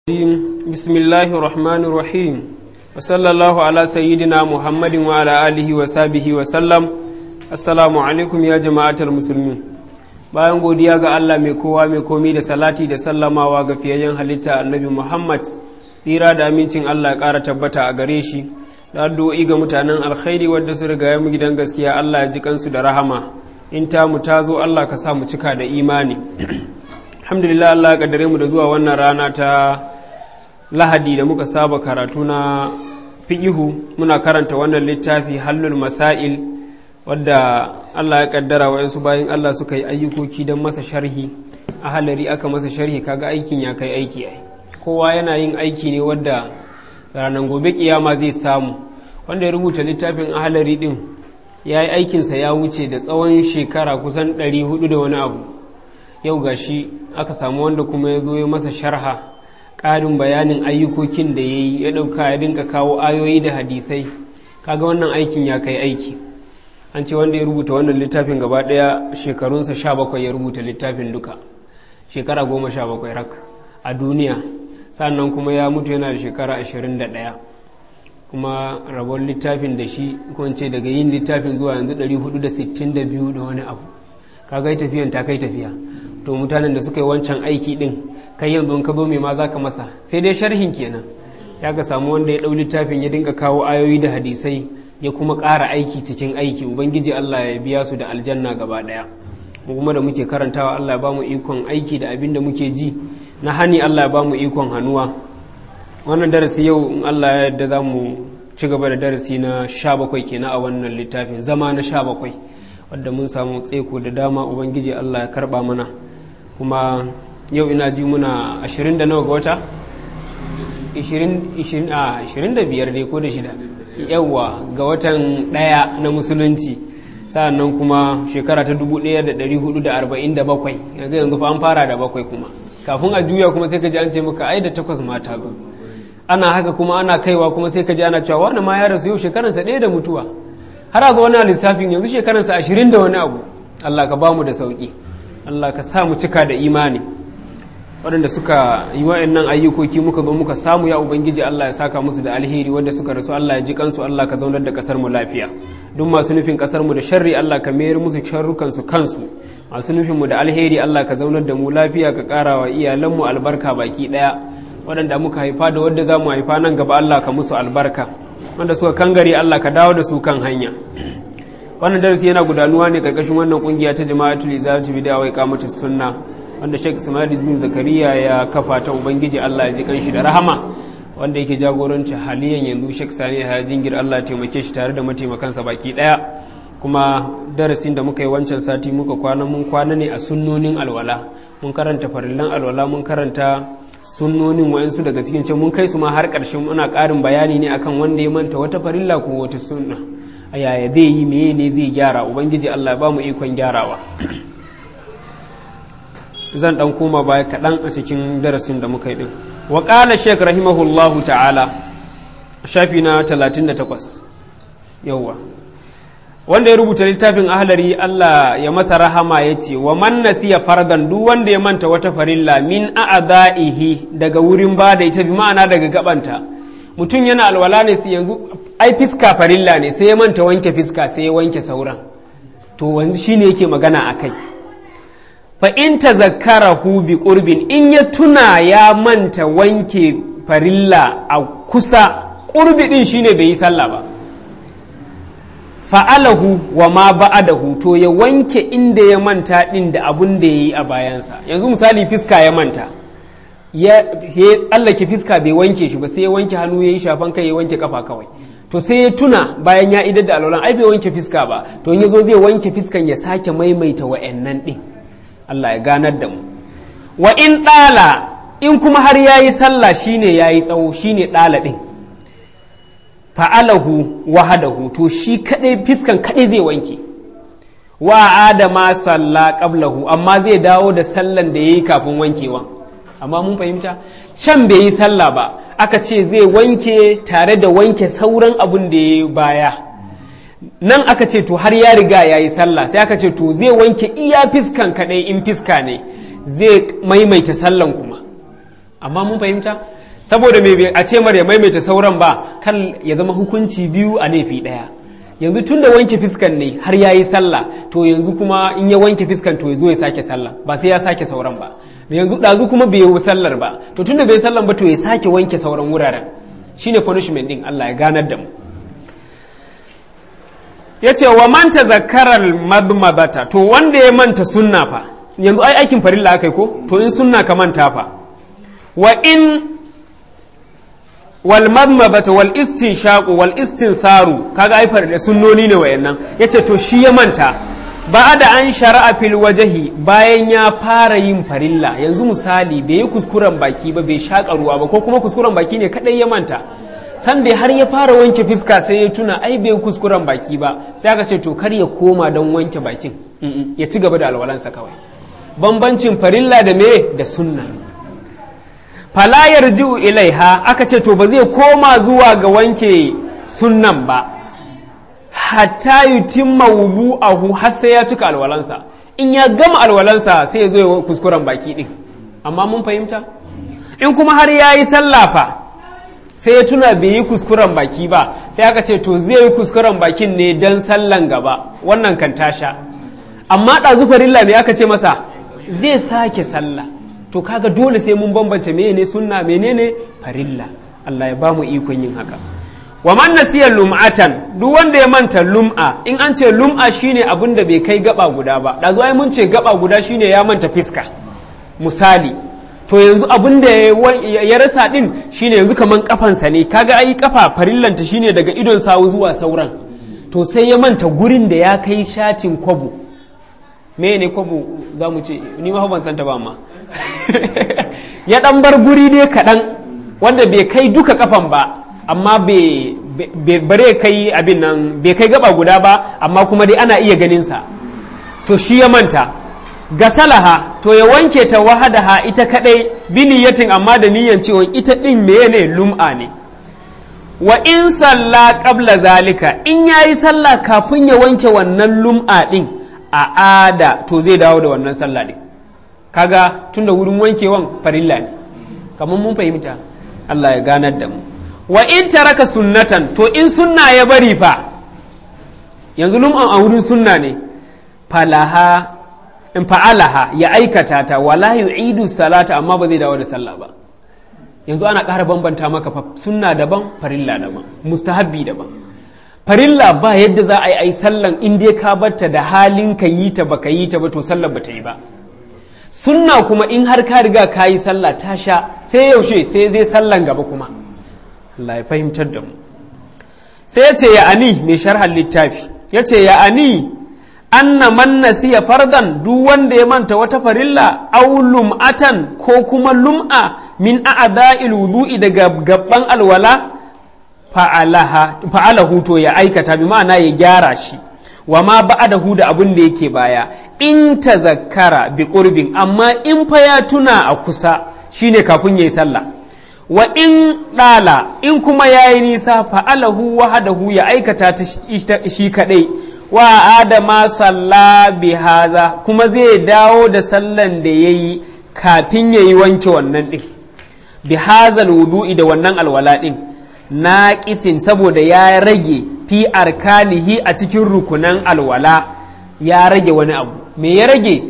بسم الله الرحمن الرحيم وصلى الله على سيدنا محمد وعلى آله وصحبه وسلم السلام عليكم يا جماعة المسلمين bayan godiya ga Allah mai kowa mai komi da salati da sallamawa ga fiyayyen halitta annabi Muhammad tsira da amincin Allah ƙara tabbata a gare shi da addu'o'i ga mutanen alkhairi wadda su riga mu gidan gaskiya Allah ya ji kansu da rahama in ta mu ta zo Allah ka sa mu cika da imani alhamdulillah Allah ya kaddare mu da zuwa wannan rana ta lahadi da muka saba karatu na fi'ihu muna karanta wannan littafi hallul masail wadda Allah ya kaddara wa yansu bayan Allah suka yi ayyukoki don masa sharhi a halari aka masa sharhi kaga aikin ya kai aiki ai kowa yana yin aiki ne wadda ranar gobe kiyama zai samu wanda ya rubuta littafin ahalari din ya yi aikinsa ya wuce da tsawon shekara kusan 400 da wani abu yau gashi aka samu wanda kuma ya zo ya masa sharha ƙarin bayanin ayyukokin da ya yi ya ɗauka ya dinka kawo ayoyi da hadisai kaga wannan aikin ya kai aiki an ce wanda ya rubuta wannan littafin gaba ɗaya shekarunsa sha bakwai ya rubuta littafin duka shekara goma sha bakwai rak a duniya sannan kuma ya mutu yana da shekara ashirin da ɗaya kuma rabon littafin da shi ce daga yin littafin zuwa yanzu ɗari hudu da sittin da biyu da wani abu kaga tafiyan ta kai tafiya to mutanen da suka yi wancan aiki din kai yanzu in ka zo mai ma za ka masa sai dai sharhin kenan ya ka samu wanda ya ɗau littafin ya dinga kawo ayoyi da hadisai ya kuma ƙara aiki cikin aiki ubangiji allah ya biya su da aljanna gaba ɗaya mu kuma da muke karantawa allah ya ba mu ikon aiki da abin da muke ji na hani allah ya ba mu ikon hannuwa wannan darasi yau in allah ya yarda za mu ci gaba da darasi na sha bakwai kenan a wannan littafin zama na sha bakwai wadda mun samu tseko da dama ubangiji allah ya karba mana kuma yau ina ji muna 20 da nawa ga wata 25 dai ko da shida yauwa ga watan daya na musulunci sa'annan kuma shekara ta 1447 yanzu yanzu fa an fara da bakwai kuma kafin a juya kuma sai ka ji an ce maka ai da takwas mata ba ana haka kuma ana kaiwa kuma sai ka ji ana cewa wani ma ya rasu yau shekaransa ɗaya da mutuwa har a ga wani lissafin yanzu shekaransa ashirin da wani abu Allah ka bamu da sauƙi Allah ka sa mu cika da imani waɗanda suka yi wa'annan ayyukoki muka zo muka samu ya ubangiji Allah ya saka musu da alheri wanda suka rasu Allah ya ji kansu Allah ka zaunar da kasar mu lafiya duk masu nufin kasar mu da sharri Allah ka mayar musu sharrukan su kansu masu nufin mu da alheri Allah ka zaunar da mu lafiya ka ƙara wa iyalan mu albarka baki ɗaya waɗanda muka haifa da wadda za mu haifa nan gaba Allah ka musu albarka wanda suka kangare Allah ka dawo da su kan hanya wannan darasi yana gudanuwa ne karkashin wannan kungiya ta jama'atul izalatu bid'a wa iqamatus sunna wanda Sheikh Ismail bin Zakariya ya kafa ta ubangiji Allah ya ji kanshi da rahama wanda yake jagoranci haliyan yanzu Sheikh Sani ya jingir Allah ya taimake shi tare da mataimakansa baki daya kuma darasin da muka yi wancan sati muka kwana mun kwana ne a sunnonin alwala mun karanta farillan alwala mun karanta sunnonin wayansu daga cikin can mun kai su ma har ƙarshen muna ƙarin bayani ne akan wanda ya manta wata farilla ko wata sunna a yaya zai yi meye ne zai gyara ubangiji Allah ba mu ikon gyarawa zan dan koma baya kaɗan a cikin darasin da muka yi din wa qala shaykh rahimahullahu ta'ala shafi na 38 yawwa wanda ya rubuta littafin ahlari Allah ya masa rahama ya ce wa man nasiya fardan duk wanda ya manta wata farilla min a'da'ihi daga wurin ba da ita bi ma'ana daga gabanta mutum yana alwala ne sai yanzu ai fiska farilla ne sai ya manta wanke fiska sai ya wanke sauran to wanzu shine yake magana akai fa in tazakkarahu bi qurbin in ya tuna ya manta wanke farilla a kusa qurbi din shine bai yi sallah ba fa'alahu wa ma ba'adahu to ya wanke inda ya manta ɗin da abun da ya yi a bayansa yanzu misali fiska ya manta ya tsallake fiska bai wanke shi ba sai ya wanke hannu ya yi shafan kai ya wanke kafa kawai to sai ya tuna bayan ya idar da alwalan ai bai wanke fiska ba to in ya zo zai wanke fiskan ya sake maimaita wa'annan ɗin Allah ya ganar da mu wa in ɗala in kuma har ya yi sallah shine ya yi tsawo shine ɗala ɗin fa'alahu wahadahu to shi kadai fiskan kadai zai wanke wa adama salla qablahu amma zai dawo da sallan da yayi kafin wankewa amma mun fahimta can bai yi sallah ba aka ce zai wanke tare da wanke sauran abun da yayi baya nan aka ce to har ya riga ya yi sallah sai aka ce to zai wanke iya fiskan kadai in fiska ne zai maimaita sallan kuma amma mun fahimta saboda me a ce mar ya maimaita sauran ba kan ya zama hukunci biyu a laifi ɗaya yanzu tun da wanke fiskan ne har ya yi sallah to yanzu kuma in ya wanke fiskan to ya zo ya sake sallah ba sai ya sake sauran ba yanzu ɗazu kuma bai yi sallar ba to tun da bai sallar ba to ya sake wanke sauran wuraren shine punishment din Allah ya ganar da mu ya ce wa manta zakarar madmadata to wanda ya manta sunna fa yanzu ai aikin farilla aka yi ko to in sunna ka manta fa wa in wal madmadata wal istinshaqu wal istinsaru kaga ai farilla sunnoni ne wayannan yace to shi ya manta ba da an shara'a fil wajahi bayan ya fara yin farilla yanzu misali bai yi kuskuren baki ba bai shaƙa ruwa ba ko kuma kuskuren baki ne kadai ya manta sanda har ya fara wanke fiska sai ya tuna ai bai kuskuren baki ba sai aka ce to kar ya koma don wanke bakin ya ci gaba da alwalansa kawai bambancin farilla da me da sunna fala yarji'u ilaiha aka ce to ba zai koma zuwa ga wanke sunnan ba hatta yutimma wudu'ahu har sai ya cika alwalansa in ya gama alwalansa sai ya zo ya kuskuren baki din amma mun fahimta in kuma har ya yi sallafa sai ya tuna bai yi kuskuren baki ba sai aka ce to zai yi kuskuren bakin ne don sallan gaba wannan kan tasha amma ɗazu farilla me aka ce masa zai sake sallah to kaga dole sai mun bambance menene sunna menene farilla Allah ya ba mu ikon yin haka wa man nasiya lum'atan duk wanda ya manta lum'a in an ce lum'a shine abin da bai kai gaba guda ba ɗazu ai mun ce gaba guda shine ya manta fiska misali to yanzu abin da ya rasa din shine yanzu kaman kafansa ne kaga ai kafa farillanta shine daga idon sawu zuwa sauran to sai ya manta gurin da ya kai shatin kwabo me ne kwabo za mu ce ni ma ban santa ba amma ya dan bar guri ne kaɗan wanda bai kai duka kafan ba amma bare kai abin nan bai kai gaba guda ba amma kuma dai ana iya ganinsa to shi ya manta gasalaha to ya wanke ta wahadaha ita kadai biniyatin amma da niyan cewa ita din meye lum'a ne wa in salla qabla zalika in yayi sallah kafin ya wanke wannan lum'a din a ada to zai dawo da wannan sallah din kaga tunda wurin wankewan farilla ne kamar mun fahimta Allah ya ganar da mu wa in taraka sunnatan to in sunna ya bari fa yanzu lum'an a wurin sunna ne falaha in fa'alaha ya aikata ta wala yu'idu salata amma ba zai dawo da sallah ba yanzu ana ƙara bambanta maka fa sunna daban farilla daban mustahabbi daban farilla ba yadda za a yi ai sallan in dai ka batta da halin ka yi ta baka yi ta ba to sallar bata yi ba sunna kuma in har ka riga ka yi sallah ta sha sai yaushe sai zai sallan gaba kuma Allah ya fahimtar da mu sai ya ce ya ani mai sharhan littafi ya ce ya ani anna man nasiya fardan duk wanda ya manta wata farilla aw lum'atan ko kuma lum'a min a'dha'il wudu'i daga gabban alwala fa'alaha fa'alahu to ya aikata bi ma'ana ya gyara shi wa ma ba'adahu da abin da yake baya in tazakkara bi qurbin amma in fa ya tuna a kusa shine kafin yayi sallah wa in ɗala in kuma yayi nisa fa'alahu wahadahu ya aikata ta shi kadai wa adama salla bi haza kuma zai dawo da sallan da ya yi kafin ya yi wanke wannan ɗin bi hazal wudu'i da wannan alwala ɗin na ƙisin saboda ya rage fi arkanihi a cikin rukunan alwala ya rage wani abu me ya rage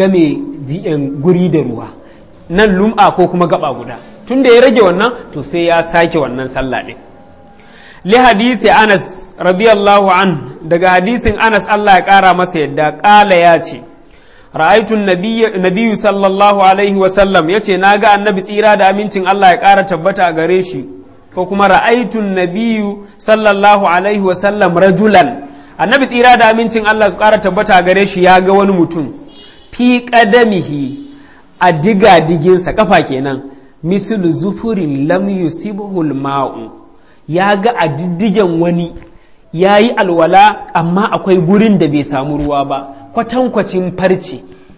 game guri da ruwa nan lum'a ko kuma gaba guda tun da ya rage wannan to sai ya sake wannan sallah ɗin li hadisi anas radiyallahu an daga hadisin anas Allah ya kara masa yadda kala ya ce ra'aitun nabiyyu sallallahu alaihi wasallam ya ce na ga annabi tsira da amincin Allah ya kara tabbata a gare shi ko kuma ra'aitun nabiyyu sallallahu alaihi wasallam rajulan annabi tsira da amincin Allah su kara tabbata a gare shi ya ga wani mutum fi qadamihi a diga diginsa kafa kenan mislu zufurin lam yusibhu ma'u ya ga a diddigen wani ya yi alwala amma akwai gurin da bai samu ruwa ba kwatankwacin farce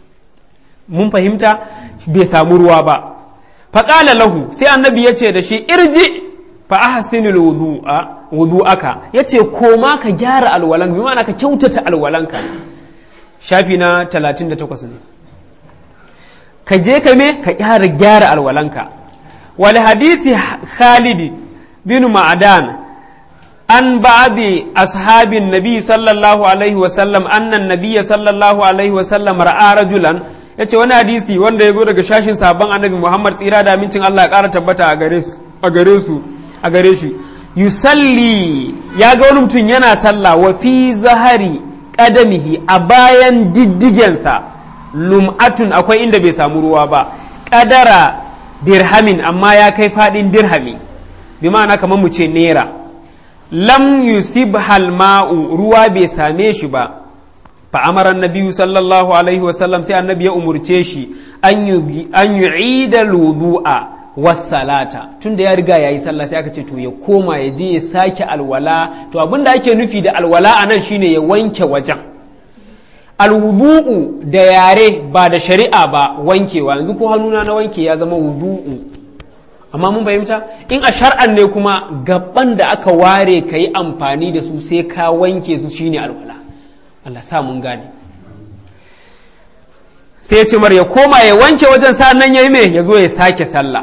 mun fahimta bai samu ruwa ba faƙala lahu sai annabi ya ce da shi irji fa ahsinul wudu'a wudu'aka yace koma ka gyara alwalan bi ma'ana ka kyautata alwalanka shafi na 38 ne ka je ka me ka gyara gyara alwalanka wal hadisi khalid bin ma'adan an ba'di ashabin nabi sallallahu alaihi wasallam annan nabiyya sallallahu alaihi wasallam ra'a rajulan yace wani hadisi wanda ya zo daga shashin sabon annabi Muhammad tsira da amincin Allah ya ƙara tabbata a gare a gare su a gare shi yusalli ya ga wani mutum yana sallah wa fi zahari qadamihi a bayan diddigensa lum'atun akwai inda bai samu ruwa ba kadara dirhamin amma ya kai fadin dirhami bi ma'ana kamar mu ce naira lam yusib ma'u ruwa bai same shi ba fa amara annabi sallallahu alaihi wasallam sai annabi ya umurce shi an yu'ida ludu'a wassalata tunda ya riga yayi sallah sai aka ce to ya koma ya je ya sake alwala to abinda ake nufi da alwala anan shine ya wanke wajen alwudu'u da yare ba da shari'a ba wankewa yanzu ko hannuna na wanke ya zama wudu'u amma mun fahimta in a shar'an ne kuma gaban da aka ware ka yi amfani da su sai ka wanke su shine alwala Allah sa mun gane sai ya ce mar ya koma ya wanke wajen sa'an nan yayi me ya zo ya sake sallah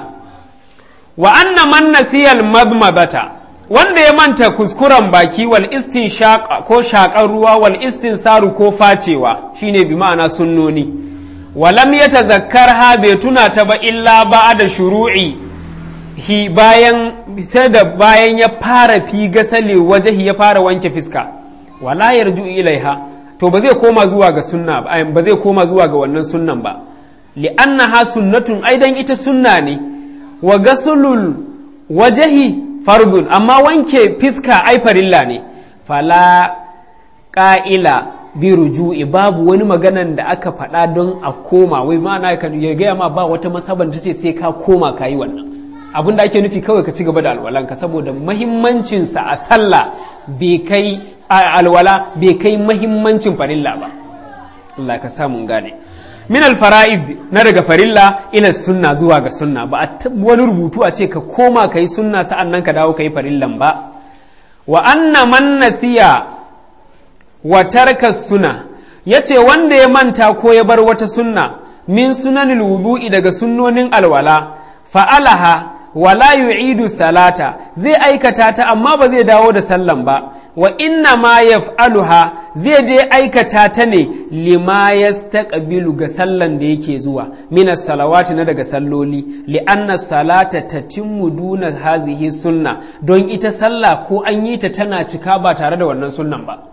wa anna man nasiyal madmadata wanda ya manta kuskuren baki wal istin ko shakar ruwa wal istin saru ko facewa shine bi ma'ana sunnoni walam ya tazakkar ha bai tuna ta ba illa ba da shuru'i hi bayan sai da bayan ya fara fi gasale wajahi ya fara wanke fiska wala yarju ilaiha to ba zai koma zuwa ga sunna ba ba zai koma zuwa ga wannan sunnan ba li'annaha sunnatun aidan ita sunna ne wa gasulul wajahi fardun amma wanke fiska ai farilla ne fala ƙa'ila bi ruju'i babu wani maganan da aka faɗa don a koma wai ma'ana ya gaya ma ba wata masaban ta ce sai ka koma ka yi wannan abin da ake nufi kawai ka ci gaba da alwalanka saboda mahimmancinsa a sallah bai kai alwala bai kai mahimmancin farilla ba Allah ka samu gane min alfara'id na daga farilla ila sunna zuwa ga sunna ba a wani rubutu a ce ka koma ka yi sunna sa'an nan ka dawo ka yi farillan ba wa anna man nasiya wa tarka suna ya ce wanda ya manta ko ya bar wata sunna min sunanil wudu'i daga sunnonin alwala fa'alaha wala yu'idu salata zai aikata ta amma ba zai dawo da sallan ba wa inna ma yaf'aluha zai je aikata ta ne lima yastaqbilu ga sallan da yake zuwa minas salawati na daga salloli li anna salata tatimmu duna hazihi sunna don ita sallah ko an yi ta tana cika ba tare da wannan sunnan ba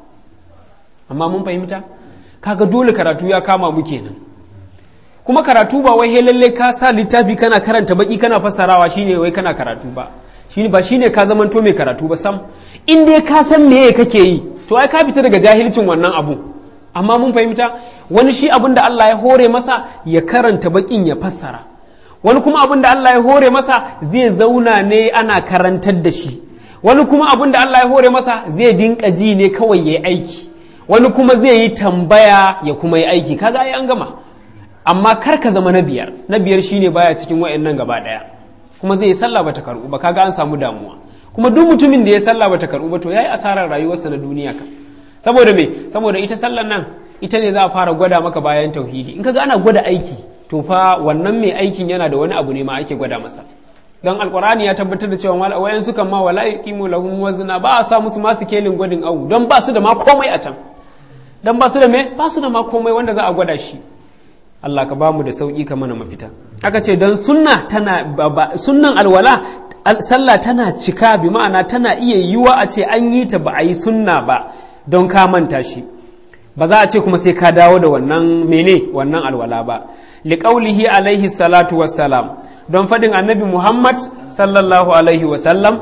amma mun fahimta kaga dole karatu ya kama mu kenan kuma karatu ba wai lalle ka sa littafi kana karanta baki kana fassarawa shine wai kana karatu ba shine ba shine ka zamanto mai karatu ba sam in dai ka san meye kake yi to ai ka fita daga jahilcin wannan abu amma mun fahimta wani shi abin da Allah ya hore masa ya karanta bakin ya fassara wani kuma abin da Allah ya hore masa zai zauna ne ana karantar da shi wani kuma abin da Allah ya hore masa zai dinka ji ne kawai ya yi aiki wani kuma zai yi tambaya ya kuma yi aiki kaga ai an gama amma kar ka zama na biyar na biyar shine baya cikin wa'annan gaba daya kuma zai yi sallah bata karbu ba kaga an samu damuwa kuma duk mutumin da ya sallah bata karbu ba to yayi asarar rayuwarsa na duniya ka saboda me saboda ita sallan nan ita ne za a fara gwada maka bayan tauhidi in kaga ana gwada aiki to fa wannan mai aikin yana da wani abu ne ma ake gwada masa dan alqur'ani ya tabbatar da cewa wayan sukan ma wala yuqimu lahum wazna ba a sa musu masu kelin gwadin awu don ba su da ma komai a can dan ba su da me ba su da ma komai wanda za a gwada shi Allah ka bamu da sauki ka mana mafita aka ce don sunna tana sunnan alwala sallah tana cika bi ma'ana tana iya yiwa a ce an yi ta ba a yi sunna ba don ka manta shi ba za a ce kuma sai ka dawo da wannan mene wannan alwala ba liqaulihi alaihi salatu wassalam don faɗin annabi muhammad sallallahu alaihi wasallam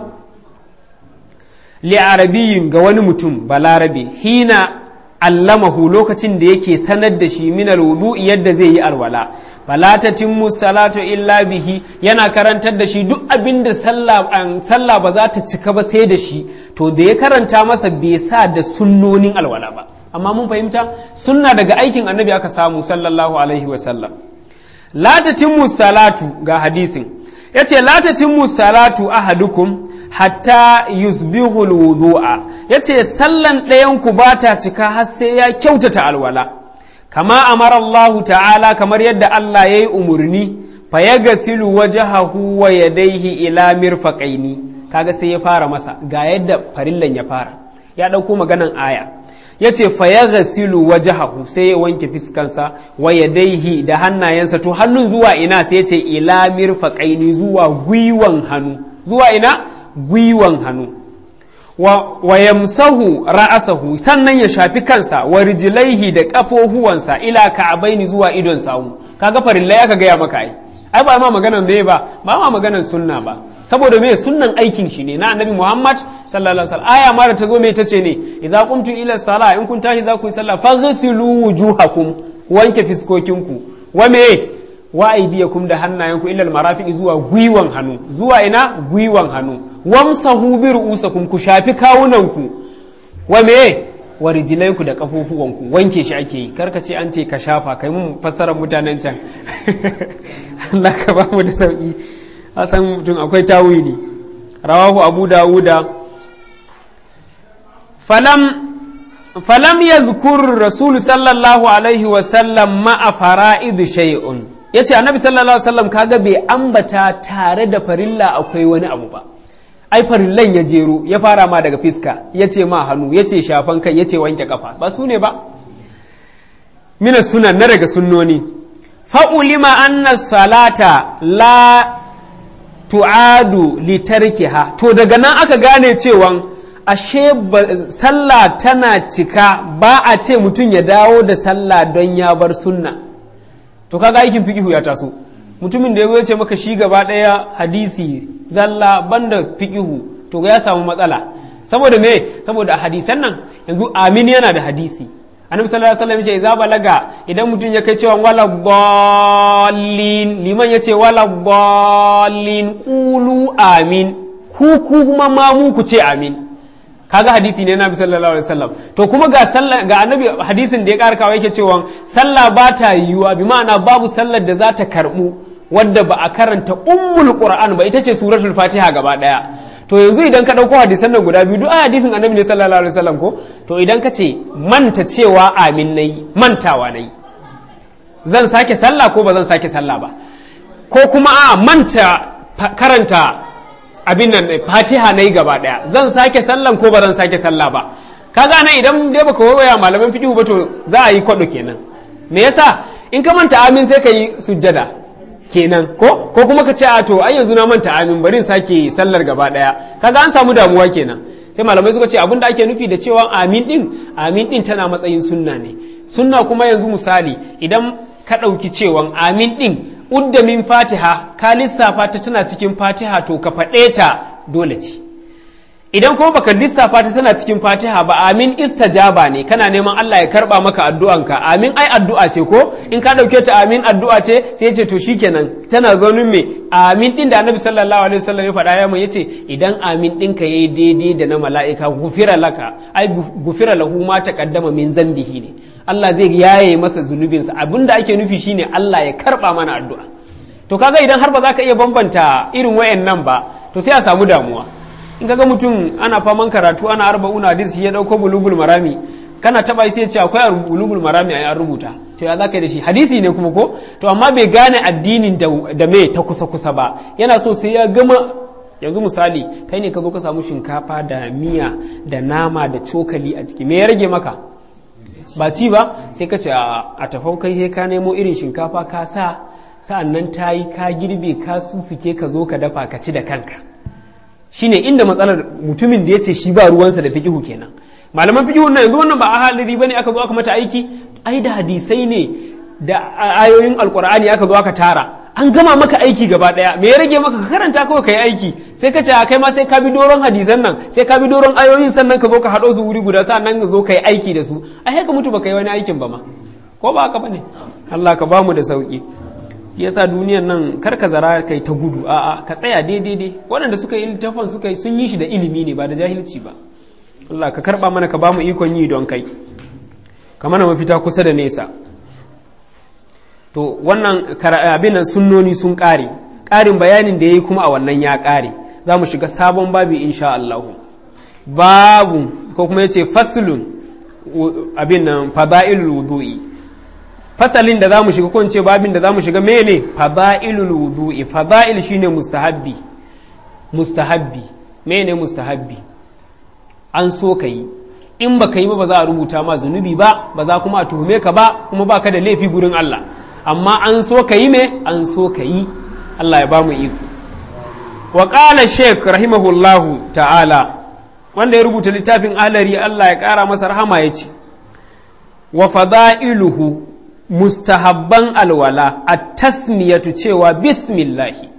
li arabiyin ga wani mutum balarabe hina allamahu lokacin da yake sanar da shi min alwudu'i yadda zai yi alwala fala tatimmu salatu illa bihi yana karantar da shi duk abin da sallah ba za ta cika ba sai da shi to da ya karanta masa bai sa da sunnonin alwala ba amma mun fahimta sunna daga aikin annabi aka samu sallallahu alaihi wasallam la tatimmu salatu ga hadisin yace la tatimmu salatu ahadukum hatta yusbihu alwudu'a yace sallan ɗayan ku ba ta cika har sai ya kyautata alwala kama amara Allah ta'ala kamar yadda Allah ya yi umarni fa yaghsilu wajhahu wa yadayhi ila mirfaqaini kaga sai ya fara masa ga yadda farillan ya fara ya ɗauko maganan aya ya ce fa yaghsilu wajhahu sai ya wanke fiskansa wa yadayhi da hannayensa to hannun zuwa ina sai ya ce ila mirfaqaini zuwa gwiwan hannu zuwa ina gwiwan hannu wa, wa yamsahu ra'asahu sannan ya shafi kansa wa rijlaihi da kafohuwansa ila ka'abaini zuwa idon sawu kaga farillai aka gaya maka ai ai ba ma maganan me ba ba ma maganan sunna ba saboda me sunnan aikin shi ne na annabi Muhammad sallallahu alaihi wasallam aya ma da ta zo me tace ne idza qumtu ila salah in kun tashi za ku yi sallah faghsilu wujuhakum wanke fiskokinku wa me wa aydiyakum da hannayenku ila almarafiqi zuwa gwiwan hannu zuwa ina gwiwan hannu wamsahu bi ru'usakum ku shafi kawunanku wa me wa rijilaiku da kafofuwanku wanke shi ake yi karka ce an ce ka shafa kai mun fassarar mutanen can Allah ka ba mu da sauki san mutum akwai tawili rawahu abu dawuda falam falam yazkur rasul sallallahu alaihi wa sallam ma'a fara'id shay'un yace annabi sallallahu alaihi wasallam kaga bai ambata tare da farilla akwai wani abu ba ai farillan ya jero ya fara ma daga fiska ya ce ma hannu ya ce shafan kai ya ce wanke kafa ba su ne ba mina sunan na daga sunnoni fa'ulima anna salata la tu'adu litarkiha to daga nan aka gane cewa ashe sallah tana cika ba a ce mutum ya dawo da sallah don ya bar sunna to kaga aikin fikihu ya taso mutumin da ya ce maka shi gaba ɗaya hadisi zalla banda fikihu to ya samu matsala saboda me saboda a hadisan nan yanzu amin yana da hadisi annabi sallallahu alaihi wasallam yace idza balaga idan mutum ya kai cewa wala dallin liman yace wala dallin qulu amin ku kuma ma mu ku ce amin kaga hadisi ne nabi sallallahu alaihi wasallam to kuma ga sallah ga annabi hadisin da ya ƙara kawo yake cewa sallah ba ta yiwuwa bi ma'ana babu sallar da za ta karbu wadda ba a karanta ummul qur'an ba ita ce suratul fatiha gaba daya to yanzu idan ka dauko hadisan nan guda biyu duk a hadisin annabi ne sallallahu alaihi wasallam ko to idan ka ce manta cewa amin nayi mantawa nayi zan sake sallah ko ba zan sake sallah ba ko kuma a manta karanta abin nan fatiha na yi gaba daya zan sake sallan ko ba zan sake sallah ba kaga nan idan dai baka waya malaman fiqh ba to za a yi kwado kenan me yasa in ka manta amin sai ka yi sujjada kenan ko ko kuma ka ce a to ai yanzu na manta amin bari sake sallar gaba daya kaga an samu damuwa kenan sai malamai suka ce abin da ake nufi da cewa amin din amin din tana matsayin sunna ne sunna kuma yanzu misali idan ka ɗauki cewa amin din udda min fatiha ka lissafa ta tana cikin fatiha to ka faɗe ta dole ce idan kuma baka lissafa ta tana cikin fatiha ba amin istajaba ne kana neman Allah ya karba maka addu'anka amin ai addu'a ce ko in ka ɗauke ta amin addu'a ce sai ce to shikenan tana zaunin me amin din da annabi sallallahu alaihi wasallam ya faɗa ya mun yace idan amin ɗinka yayi daidai da na mala'ika gufira laka ai gufira lahu ma taqaddama min zambihi ne Allah zai yaye masa zunubinsa abinda ake nufi shine Allah ya karba mana addu'a to kaga idan har ba za ka iya bambanta irin wayannan ba to sai a samu damuwa in kaga mutum ana faman karatu ana arba'una hadisi ya dauko bulugul marami kana taba sai ya ce akwai bulugul marami a an rubuta to ya zaka da shi hadisi ne kuma ko to amma bai gane addinin da me ta kusa kusa ba yana so sai ya gama yanzu misali kai ne ka zo ka samu shinkafa da miya da nama da cokali a ciki me ya rage maka ba ci ba sai ka ce a tafau kai sai ka nemo irin shinkafa ka sa sa'an nan ta yi ka girbe ka susuke ka zo ka dafa ka ci da kanka shine inda matsalar mutumin da ya ce shi ba ruwansa da fikihu kenan malaman fikihu na yanzu wannan ba a haliri bane aka zo aka mata aiki ai da hadisai ne da ayoyin alkur'ani aka zo aka tara an gama maka aiki gaba daya me ya rage maka ka karanta kawai kai aiki sai ka ce kai ma sai ka bi doron hadisan nan sai ka bi doron ayoyin sannan ka zo ka haɗo su wuri guda sannan ka zo ka yi aiki da su ai haka mutu baka yi wani aikin ba ma ko ba haka bane Allah ka bamu da sauki yasa duniyan nan kar ka zara kai ta gudu a'a ka tsaya daidai dai waɗanda suka yi littafin suka yi sun yi shi da ilimi ne ba da jahilci ba Allah ka karba mana ka bamu ikon yi don kai ka mana mafita kusa da nesa to wannan abin nan sunnoni sun ƙare ƙarin bayanin da ya yi kuma a wannan ya ƙare za mu shiga sabon babi insha Allah babu ko kuma ya ce faslun abin nan fada'ilul wudu'i fasalin da zamu shiga ko in ce babin da zamu shiga mene fada'ilul wudu'i fada'il shine mustahabbi mustahabbi mene mustahabbi an so ka yi in ba ka yi ba ba za a rubuta ma zunubi ba ba za kuma a tuhume ka ba kuma ba ka da laifi gurin Allah amma an so ka yi me an so ka yi Allah ya ba mu iko wa qala sheikh rahimahullahu ta'ala wanda ya rubuta littafin alari Allah ya kara masa rahama ya ce wa fada'iluhu mustahabban alwala at-tasmiyatu cewa bismillahi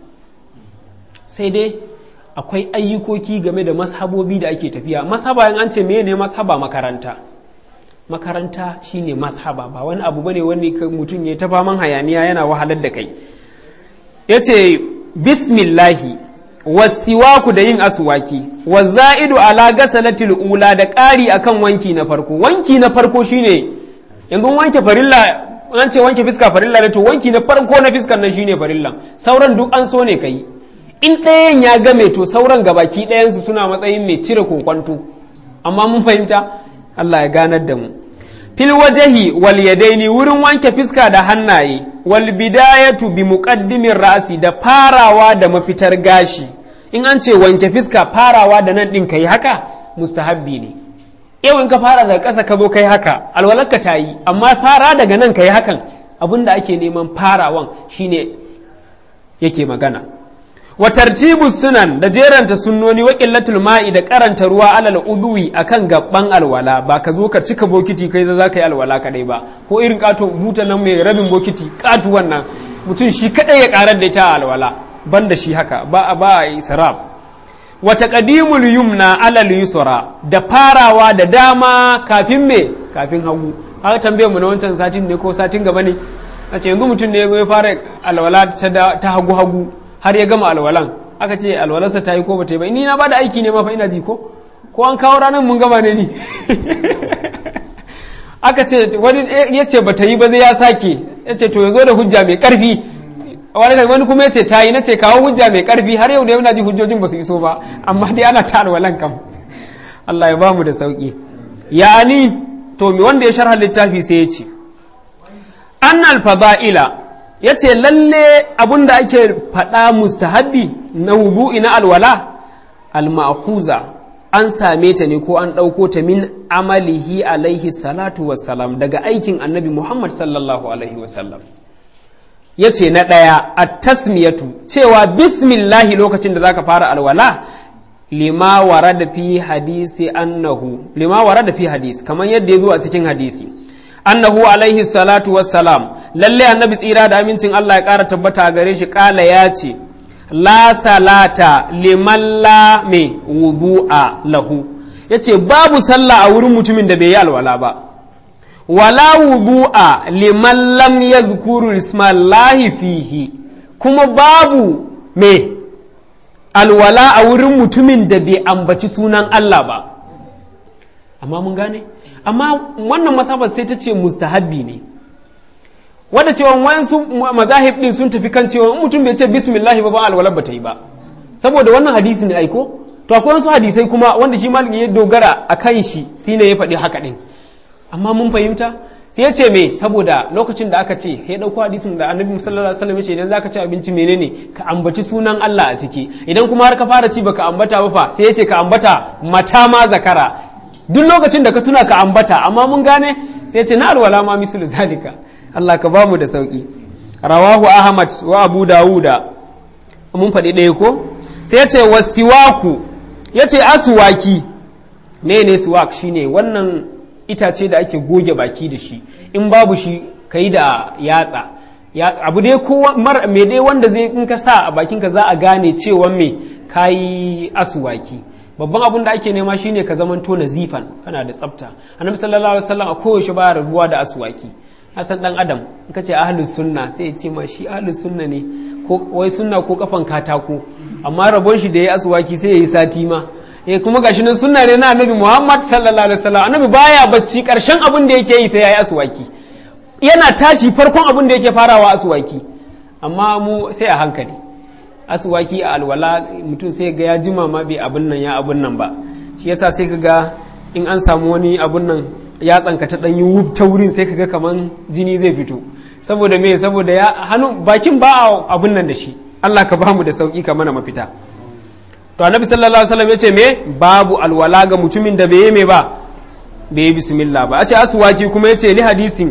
sai dai akwai ayyukoki game da mashabobi da ake tafiya mashaba in an ce mene mashaba makaranta makaranta shine mashaba ba wani abu bane wani mutum ya ta faman hayaniya yana wahalar da kai yace bismillahi wasiwaku da yin aswaki wa za'idu ala gasalatil ula da ƙari akan wanki na farko wanki na farko shine yanzu wanke farilla an ce wanke fiska farilla ne to wanki na farko na fiskan nan shine farilla sauran duk an so ne kai in ɗayan ya game to sauran gabaki ɗayansu suna matsayin mai cire kokwanto amma mun fahimta Allah ya ganar da mu fil wajahi wal yadaini wurin wanke fiska da hannaye wal bidayatu bi muqaddimin ra'si da farawa da mafitar gashi in an ce wanke fiska farawa da nan din kai haka mustahabbi ne yau in ka fara daga ƙasa ka zo kai haka alwalarka ta yi amma fara daga nan kai hakan abinda ake neman farawan shine yake magana wa tartibu sunan da jeranta sunnoni wa qillatul ma'i da karanta ruwa alal udwi akan gabban alwala ba ka zo ka cika bokiti kai za ka yi alwala kadai ba ko irin kato buta nan mai rabin bokiti katu wannan mutum shi kadai ya karar da ita alwala banda shi haka ba ba israf wa taqdimul yumna alal yusra da farawa da dama kafin me kafin hagu haka tambayar mu na wancan satin ne ko satin gaba ne a ce yanzu mutum ne ya fara alwala ta hagu hagu har ya gama alwalan aka ce alwalarsa ta yi ko bata yi ba ni na bada aiki ne ma fa ina ji ko ko an kawo ranar mun gama ne ni aka ce wani ya ce bata yi ba zai ya sake ya ce to ya zo da hujja mai karfi wani kuma ya ce ta yi na ce kawo hujja mai karfi har yau da yau na ji hujjojin ba su iso ba amma dai ana ta alwalan kam Allah ya ba mu da sauki ya'ani to mi wanda ya sharha littafi sai ya ce annal fada'ila ya ce lalle abin da ake faɗa mustahabbi na wudu'i na alwala alma'khuza an same ta ne ko an ɗauko ta min amalihi alaihi salatu wassalam daga aikin annabi muhammad sallallahu alaihi wasallam ya ce na ɗaya a tasmiyatu cewa bismillahi lokacin da zaka fara alwala lima wara da fi hadisi annahu lima wara da fi hadisi kamar yadda ya zo a cikin hadisi annahu alaihi salatu wassalam lalle annabi tsira da amincin Allah ya ƙara tabbata a gare shi ƙala ya ce la salata liman la me wudu'a lahu yace babu sallah a wurin mutumin da bai yi alwala ba wala wudu'a liman lam yazkuru ismallahi fihi kuma babu me alwala a wurin mutumin da bai ambaci sunan Allah ba amma mun gane amma wannan masabar sai ta ce mustahabbi ne wadda cewa wayansu mazahib din sun tafi kan cewa mutum bai ce bismillah ba ba alwala ba ta yi ba saboda wannan hadisi ne aiko to akwai wasu hadisai kuma wanda shi malami ya dogara a kan shi shine ya faɗi haka din amma mun fahimta sai ya ce me saboda lokacin da aka ce ya dauko hadisin da annabi sallallahu alaihi wasallam ya ce idan zaka ci abinci menene ka ambaci sunan Allah a ciki idan kuma har ka fara ci baka ambata ba fa sai ya ce ka ambata mata ma zakara duk lokacin da ka tuna ka ambata amma mun gane sai ce na alwala ma mislu zalika Allah ka bamu da sauki rawahu ahmad wa abu dawuda mun faɗi ɗaya ko sai ce wasiwaku ya ce aswaki ne ne suwak shine wannan itace da ake goge baki da shi in babu shi ka yi da yatsa abu dai ko mai dai wanda zai in ka sa a bakinka za a gane cewa me ka yi aswaki babban abin da ake nema shine ka zamanto nazifan kana da tsafta annabi sallallahu alaihi wasallam a koyaushe baya rabuwa da aswaki hasan dan adam in ka ce ahlus sunna sai ya ce ma shi ahlus sunna ne ko wai sunna ko kafan katako amma rabon shi da yayi aswaki sai yayi sati ma eh kuma gashi nan sunna ne na annabi Muhammad sallallahu alaihi wasallam annabi baya bacci karshen abin da yake yi sai yayi aswaki yana tashi farkon abin da yake farawa aswaki amma mu sai a hankali asuwaki a alwala mutum sai ga ya jima ma bai abin nan ya abin nan ba shi yasa sai ka ga in an samu wani abin nan yatsanka ta ɗan yi wuf ta wurin sai kaga kaman jini zai fito saboda me saboda ya hannu bakin ba abun nan da shi Allah ka bamu da sauki ka mana mafita to annabi sallallahu alaihi wasallam yace me babu alwala ga mutumin da bai yi me ba bai yi bismillah ba a ce aswaki kuma yace li hadisin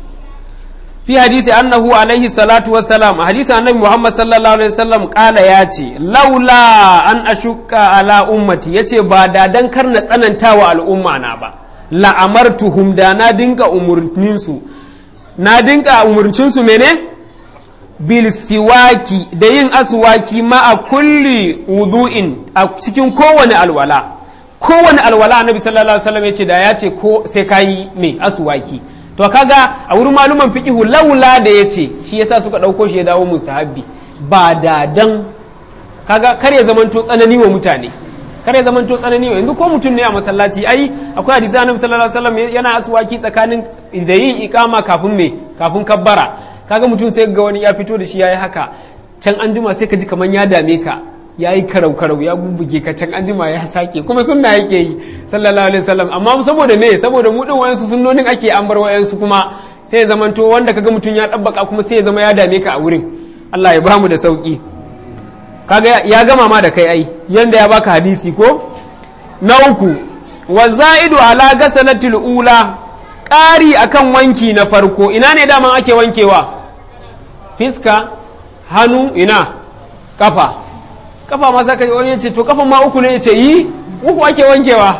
fi hadisi annahu alaihi salatu wassalam a hadisi annabi muhammad sallallahu alaihi wasallam kala ya ce laula an ashukka ala ummati yace ba da dan kar na tsananta wa al'umma na ba la'amartuhum da na dinka umurnin su na dinka umurcin su mene bil siwaki da yin aswaki ma a kulli wudu'in a cikin kowane alwala kowane alwala annabi sallallahu alaihi wasallam yace da ya ce ko sai kayi me aswaki to kaga a wurin maluman fiqihu laula da yace shi yasa suka dauko shi ya dawo mustahabbi ba da dan kaga kar ya zamanto tsanani wa mutane kar ya zamanto tsanani wa yanzu ko mutum ne a masallaci ai akwai hadisi annabi sallallahu alaihi wasallam yana aswaki tsakanin da yin ikama kafin me kafin kabbara kaga mutum sai ga wani ya fito da shi yayi haka can an jima sai ka ji kaman ya dame ka ya yi karau karau ya bubbuge ka can an jima ya sake kuma sunna yake yi sallallahu alaihi wasallam amma saboda me saboda mu din wayansu sunnonin ake an bar wayansu kuma sai ya zamanto wanda kaga mutum ya dabbaka kuma sai ya zama ya dame ka a wurin Allah ya bamu da sauki kaga ya gama ma da kai ai yanda ya baka hadisi ko na uku wa za'idu ala gasalatil ula ƙari akan wanki na farko ina ne daman ake wankewa fiska hannu ina kafa kafa ma saka wani ya ce to kafan ma uku ne ya ce yi uku ake wankewa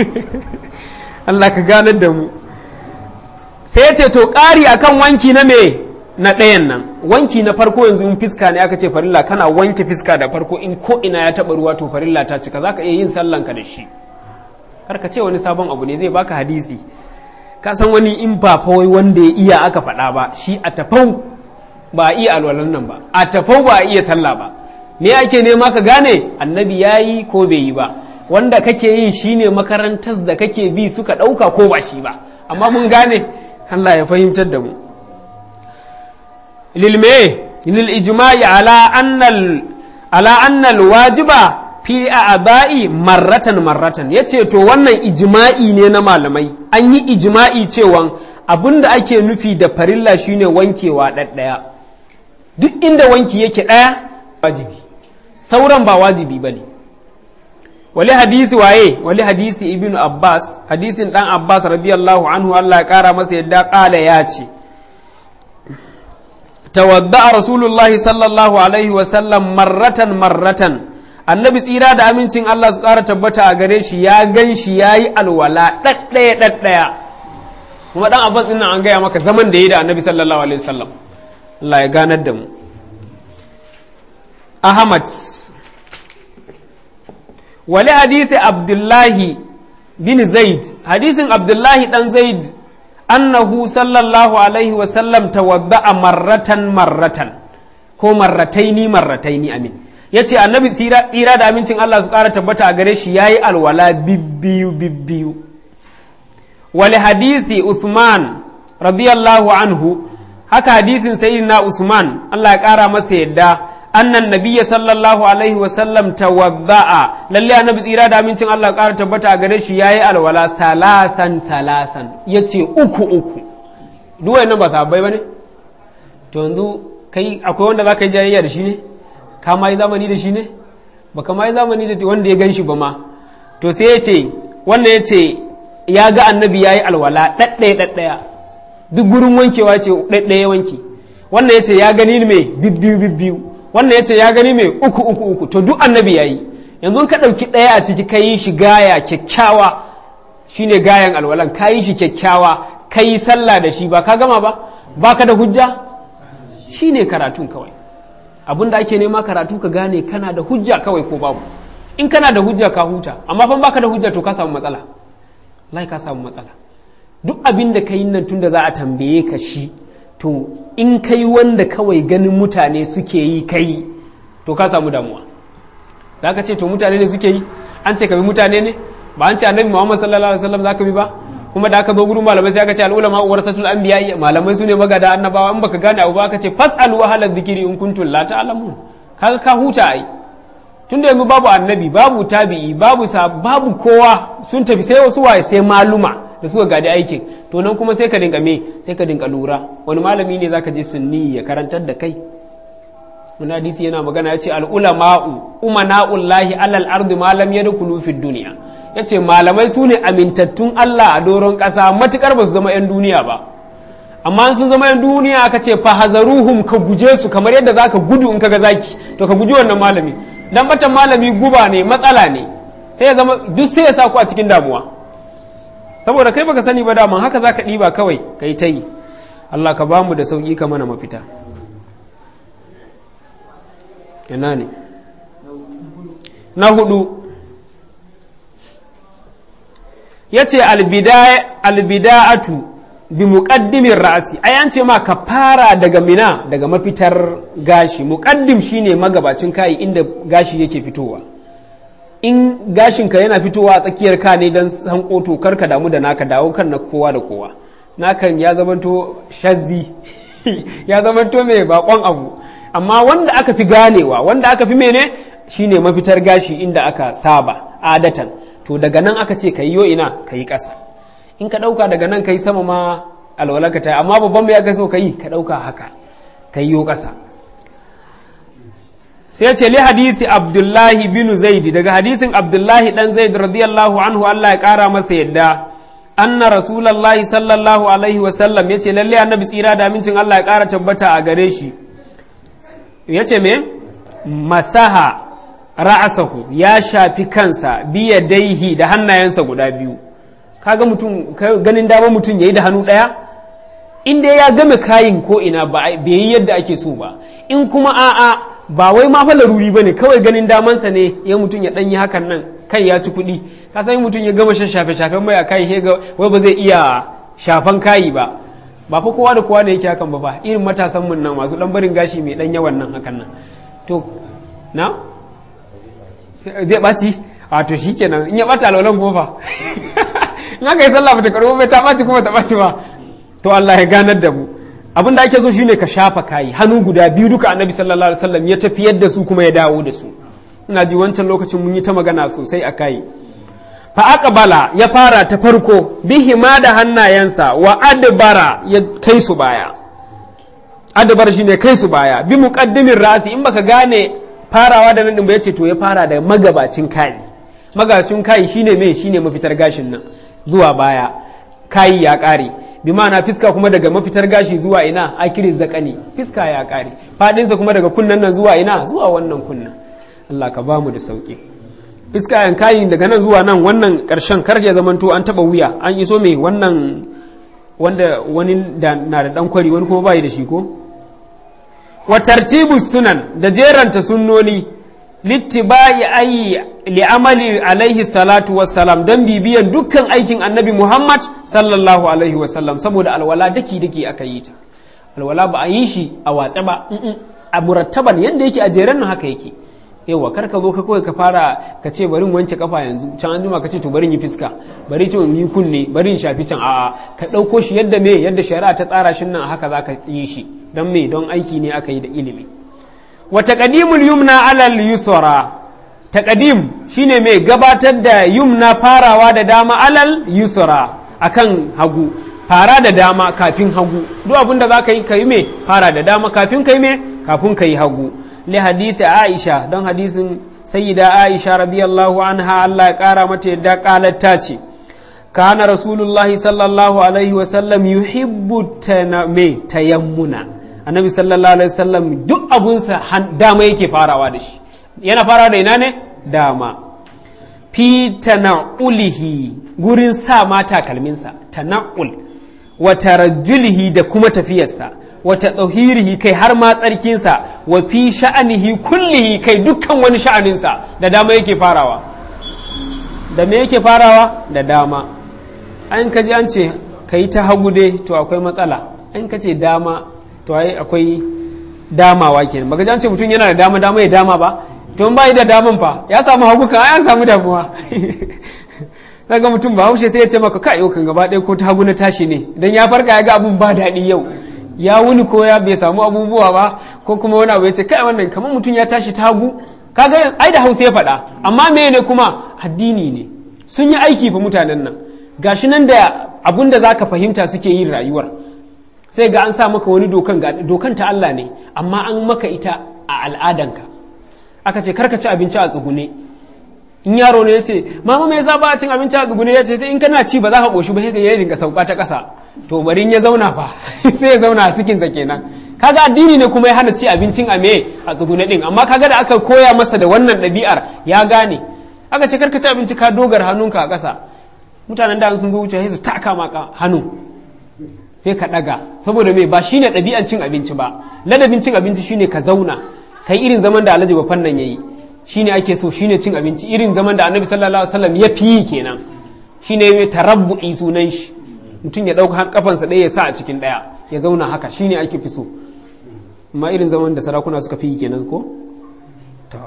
Allah ka ganar da mu sai ya ce to ƙari akan wanki na me na ɗayan nan wanki na farko yanzu in fiska ne aka ce farilla kana wanke fiska da farko in ko ina ya taɓa ruwa to farilla ta cika za ka iya yin sallanka da shi kar ka ce wani sabon abu ne zai baka hadisi ka san wani in ba wai wanda ya iya aka faɗa ba shi a tafau ba a iya alwalan nan ba a tafau ba a iya sallah ba me ake nema ka gane annabi ya yi ko bai yi ba wanda kake yin shine makarantar da kake bi suka ɗauka ko ba shi ba amma mun gane Allah ya fahimtar da mu lilme lil ijma'i ala annal ala annal wajiba fi aba'i marratan marratan yace to wannan ijma'i ne na malamai an yi ijma'i cewa abinda ake nufi da farilla shine wankewa ɗaɗɗaya duk inda wanki yake ɗaya wajibi sauran ba wajibi ba ne wali hadisi waye wali hadisi ibn abbas hadisin dan abbas radiyallahu anhu allah ya kara masa yadda kala ya ce tawadda rasulullah sallallahu alaihi wasallam marratan marratan annabi tsira da amincin allah su kara tabbata a gare shi ya gan shi ya yi alwala ɗaɗɗaya ɗaɗɗaya kuma dan abbas ɗin an gaya maka zaman da ya yi da annabi sallallahu alaihi wasallam allah ya ganar da mu Ahmad wali hadisi Abdullahi bin Zaid hadisin Abdullahi dan Zaid annahu sallallahu alaihi wasallam tawadda'a marratan marratan ko marrataini marrataini amin yace annabi tsira tsira da amincin Allah su kara tabbata a gare shi yayi alwala bibbiyu bibbiyu wali hadisi Uthman radiyallahu anhu haka hadisin sayyidina Usman Allah ya kara masa yadda annan nabiyya sallallahu alaihi wasallam tawadda'a lalle annabi tsira da amincin Allah ƙara tabbata a gare shi yayi alwala salasan salasan yace uku uku duk wayannan ba sahabbai bane to yanzu kai akwai wanda zaka yi jayayya da shi ne ka ma yi zamani da shi ne baka ma yi zamani da wanda ya ganshi ba ma to sai yace wannan yace ya ga annabi yayi alwala daddaya daddaya duk gurin wankewa ce daddaya wanki wannan yace ya gani me bibbiyu bibbiyu wannan ya ce ya gani mai uku uku uku to duk annabi ya yi yanzu ka ɗauki ɗaya a ciki ka yi shi gaya kyakkyawa shine gayan alwalan ka yi shi kyakkyawa ka yi sallah da shi ba ka gama ba ba ka da hujja shine karatun kawai abin da ake nema karatu ka gane kana da hujja kawai ko babu in kana da hujja ka huta amma fa baka da hujja to ka samu matsala lai ka samu matsala duk abin da ka yi nan tun da za a tambaye ka shi to in kai wanda kawai ganin mutane suke yi kai to ka samu damuwa da aka ce to mutane ne suke yi an ce ka bi mutane ne ba an ce annabi muhammad sallallahu alaihi wasallam zaka bi ba kuma da aka zo gurin malamai sai aka ce al'ulama warasatul anbiya malamai sune magada annabawa in baka gane abu ba aka ce fasalu ahla dhikri in kuntum la ta'lamun kaga ka huta ai tunda yanzu babu annabi babu tabi'i babu babu kowa sun tafi sai wasu waye sai maluma da suka gadi aikin to nan kuma sai ka dinka me sai ka dinka lura wani malami ne zaka je sunni ya karantar da kai wani hadisi yana magana ya ce al'ulama'u umana'ullahi alal ardi malam ya dukulu fi duniya ya ce malamai su ne amintattun Allah a doron ƙasa matukar ba su zama 'yan duniya ba amma sun zama 'yan duniya aka ce fahazaruhum ka guje su kamar yadda za ka gudu in ka ga zaki to ka guji wannan malami dan batan malami guba ne matsala ne sai ya zama duk sai ya sa ku a cikin damuwa saboda kai baka sani ba daman haka za ka ɗiba kawai ka yi ta yi Allah ka bamu da sauƙi ka mana mafita ina ne na hudu ya ce albida'atu bi muƙaddimin ra'asi ai an ce ma ka fara daga mina daga mafitar gashi muƙaddim shine magabacin kayi inda gashi yake fitowa in gashinka yana fitowa a tsakiyar ka ne don hankoto karka damu da naka dawo kan na kowa da kowa nakan ya zamanto shazzi ya zamanto mai bakon abu amma wanda aka fi ganewa wanda aka fi mene shine mafitar gashi inda aka saba adatan to daga nan aka ce ka yi ina ka yi ƙasa in ka ɗauka daga nan ka yi sama ma alwalaka ta amma babban mai aka so ka yi ka ɗauka haka ka yi ƙasa sai ce li hadisi abdullahi bin zaidi daga hadisin abdullahi dan zaid radiyallahu anhu Allah ya ƙara masa yadda anna rasulullahi sallallahu alaihi wasallam ya ce lalle annabi tsira da amincin Allah ya ƙara tabbata a gare shi ya ce me masaha ra'asahu ya shafi kansa biya daihi da hannayensa guda biyu kaga mutum ganin dama mutum yayi da hannu ɗaya in dai ya game kayin ko ina ba bai yi yadda ake so ba in kuma a'a ba wai ma fa laruri bane kawai ganin damansa ne ya mutum ya ɗanyi hakan nan kai ya ci kuɗi ka san mutum ya gama shafe shafen mai a kai ga wai ba zai iya shafan kayi ba ba fa kowa da kowa ne yake hakan ba ba irin matasan mun nan masu dan barin gashi mai dan yawan nan hakan nan to na zai ɓaci a to shikenan in ya ɓata alwalan kuma fa in aka yi sallah bata karɓo bai ta ɓaci kuma ta ɓaci ba to Allah ya ganar da mu abin da ake so shine ka shafa kayi hannu guda biyu duka annabi sallallahu alaihi wasallam ya tafiyar da su kuma ya dawo da su ina ji wancan lokacin mun yi ta magana sosai a kayi fa aqbala ya fara ta farko bihima da hannayensa wa adbara ya kai su baya adbar shine kai su baya bi muqaddimin rasi in baka gane farawa da nan din ba yace to ya fara da magabacin kai magabacin kai shine me shine mafitar gashin nan zuwa baya kai ya kare bi ma'ana fiska kuma daga mafitar gashi zuwa ina akiri zakani fiska ya kare fadinsa kuma daga kunnan nan zuwa ina zuwa wannan kunnan Allah ka bamu da sauki fiska yan kayi daga nan zuwa nan wannan karshen kar ya zamanto an taba wuya an iso mai wannan wanda wani da na da dan kwari wani kuma bai da shi ko wa tartibu sunan da jeranta sunnoni littibai ayi li'amali alaihi salatu wassalam don bibiyan dukkan aikin annabi muhammad sallallahu alaihi wasallam saboda alwala daki daki aka yi ta alwala ba a yi shi a watsa ba a murattaban yadda yake a jeren nan haka yake yawa kar ka zo ka kawai ka fara ka ce bari wanke kafa yanzu can an jima ka ce to bari yi fiska bari to yi kunne bari in shafi can a'a ka ɗauko shi yadda me yadda shari'a ta tsara shi nan haka za ka yi shi don me don aiki ne aka yi da ilimi wa taqdimul yumna alal yusra taqdim shine mai gabatar da yumna farawa da dama alal yusra akan hagu fara da dama kafin hagu duk abin da zaka yi kai me fara da dama kafin kai me kafin kai hagu li hadisi aisha don hadisin sayyida aisha radiyallahu anha Allah ya kara mata yadda qalat ta ce kana rasulullahi sallallahu alaihi wasallam yuhibbu me tayammuna annabi sallallahu alaihi wasallam duk abunsa dama yake farawa da shi yana farawa da ina ne dama fi tana'ulihi gurin sa ma takalminsa tana'ul wa tarajjulihi da kuma tafiyarsa wa tadhhirihi kai har ma tsarkinsa wa fi sha'anihi kullihi kai dukkan wani sha'aninsa da dama yake farawa da me yake farawa da dama an kaji an ce kai ta hagu dai to akwai matsala an ka ce dama to ai akwai damawa kenan baka an ce mutum yana da dama dama ya dama ba to ba da daman fa ya samu hagu kan ya samu damuwa daga mutum ba haushe sai ya ce maka kai yau kan gaba ɗaya ko ta hagu na tashi ne idan ya farka ya ga abun ba daɗi yau ya wuni ko ya bai samu abubuwa ba ko kuma wani abu ya ce kai wannan kamar mutum ya tashi ta hagu kaga ai da hausa ya faɗa amma me ne kuma addini ne sun yi aiki fa mutanen nan gashi nan da abin da za ka fahimta suke yin rayuwar sai ga an sa maka wani dokan dokan ta Allah ne amma an maka ita a al'adanka aka ce karka ci abinci a tsugune in yaro ne ya ce mama me yasa ba a cin abinci a tsugune ya ce sai in kana ci ba za ka koshi ba sai ka yi rinka sauka ta ƙasa to bari in ya zauna fa sai ya zauna a cikin sa kenan kaga addini ne kuma ya hana ci abincin a me a tsugune din amma kaga da aka koya masa da wannan ɗabi'ar ya gane aka ce karka ci abinci ka dogar hannunka a ƙasa mutanen da sun zo wuce sai su taka maka hannu sai ka ɗaga saboda me ba shine ɗabi'an cin abinci ba ladabin cin abinci shine ka zauna kai irin zaman da alhaji bafan nan yayi shine ake so shine cin abinci irin zaman da annabi sallallahu alaihi wasallam ya fi kenan shine mai tarabbu'i sunan shi mutum ya ɗauka kafansa ɗaya ya sa a cikin ɗaya ya zauna haka shine ake fi so amma irin zaman da sarakuna suka fi kenan ko ta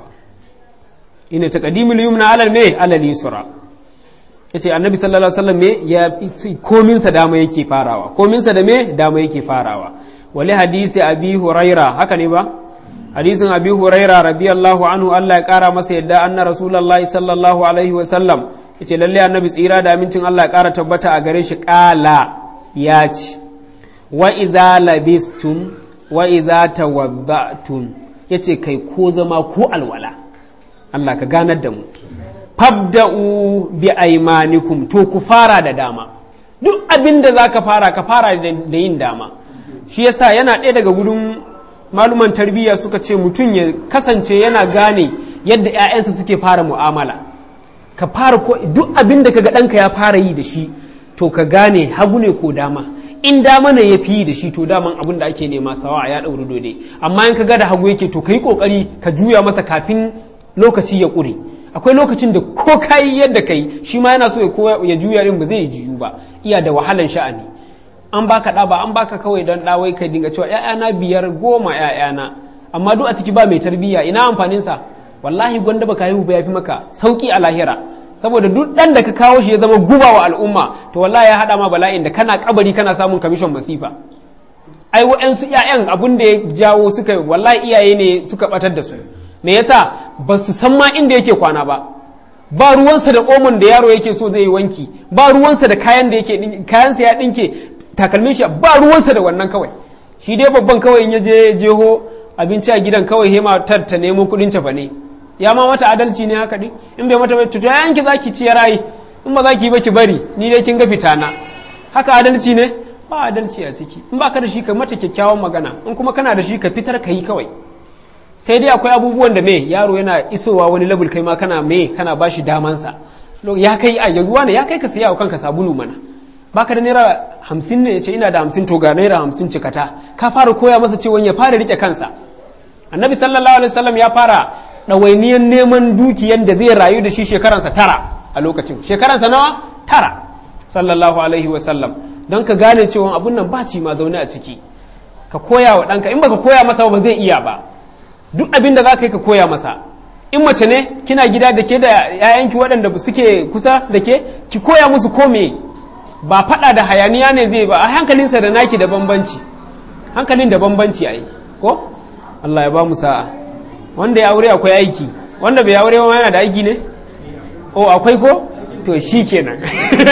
ina taqdimul yumna alal me alal yusra yace annabi sallallahu alaihi wasallam me ya komin sa dama yake farawa komin sa da me dama yake farawa wali hadisi abi huraira haka ne ba hadisin abi huraira radiyallahu anhu Allah ya kara masa yadda anna rasulullahi sallallahu alaihi wasallam yace lalle annabi tsira da amincin Allah ya kara tabbata a gare shi kala ya ci wa iza labistum wa iza tawaddatum yace kai ko zama ko alwala Allah ka ganar da mu fabda'u bi aimanikum to ku fara da dama duk abin da za ka fara ka fara da yin dama shi yasa yana ɗaya daga gudun maluman tarbiyya suka ce mutum ya kasance yana gane yadda 'ya'yansa suke fara mu'amala ka fara ko duk abin da kaga ɗanka ya fara yi da shi to ka gane hagu ne ko dama in dama ne ya fi yi da shi to daman abin da ake nema sawa ya ɗauri dode amma in ka ga da hagu yake to ka yi ƙoƙari ka juya masa kafin lokaci ya ƙure akwai lokacin da ko kayi yadda kai shi ma yana so ya juya din ba zai juyu ba iya da wahalan sha'ani an baka ɗa ba an baka kawai don ɗa wai kai dinga cewa ‘ya'yana biyar goma ‘ya'yana amma duk a ciki ba mai tarbiyya ina amfanin sa wallahi gwanda baka haihu ba yafi maka sauki a lahira saboda duk ɗan da ka kawo shi ya zama guba wa al'umma to wallahi ya haɗa ma bala'in da kana kabari kana samun kamishon masifa ai wa'yansu ‘ya'yan abun da ya jawo suka wallahi iyaye ne suka batar da su me yasa ba su san ma inda yake kwana ba ba ruwansa da omon da yaro yake so zai yi wanki ba ruwansa da kayan da yake kayansa ya dinke takalmin shi ba ruwansa da wannan kawai shi dai babban kawai in ya je jeho abinci a gidan kawai hema tar ta nemo kudin cefa ne ya ma mata adalci ne haka din in bai mata bai to yayan ki zaki ci rayi in ba zaki ba ki bari ni dai kin ga fitana haka adalci ne ba adalci a ciki in baka da shi ka mata kyakkyawan magana in kuma kana da shi ka fitar ka yi kawai sai dai akwai abubuwan da me yaro yana isowa wani labul kai ma kana me kana bashi damansa ya kai a yanzu wane ya kai ka siya wa kanka sabulu mana baka da naira hamsin ne ya ce ina da hamsin to ga naira hamsin cikata ka fara koya masa cewa ya fara rike kansa annabi sallallahu alaihi wasallam ya fara ɗawainiyar neman dukiyan da zai rayu da shi shekaransa tara a lokacin shekaransa nawa tara sallallahu alaihi wasallam don ka gane cewa abun nan ba ci ma zaune a ciki ka koya wa ɗanka in baka koya masa ba zai iya ba duk abin da za ka yi ka koya masa in mace ne kina gida da ke da 'ya'yanki waɗanda suke kusa da ke ki koya musu kome ba faɗa da hayaniya ne zai ba a hankalinsa da naki da bambanci hankalin da bambanci a yi ko Allah ya ba mu sa'a wanda ya aure akwai aiki wanda bai aure ma yana da aiki ne o akwai ko to shi kenan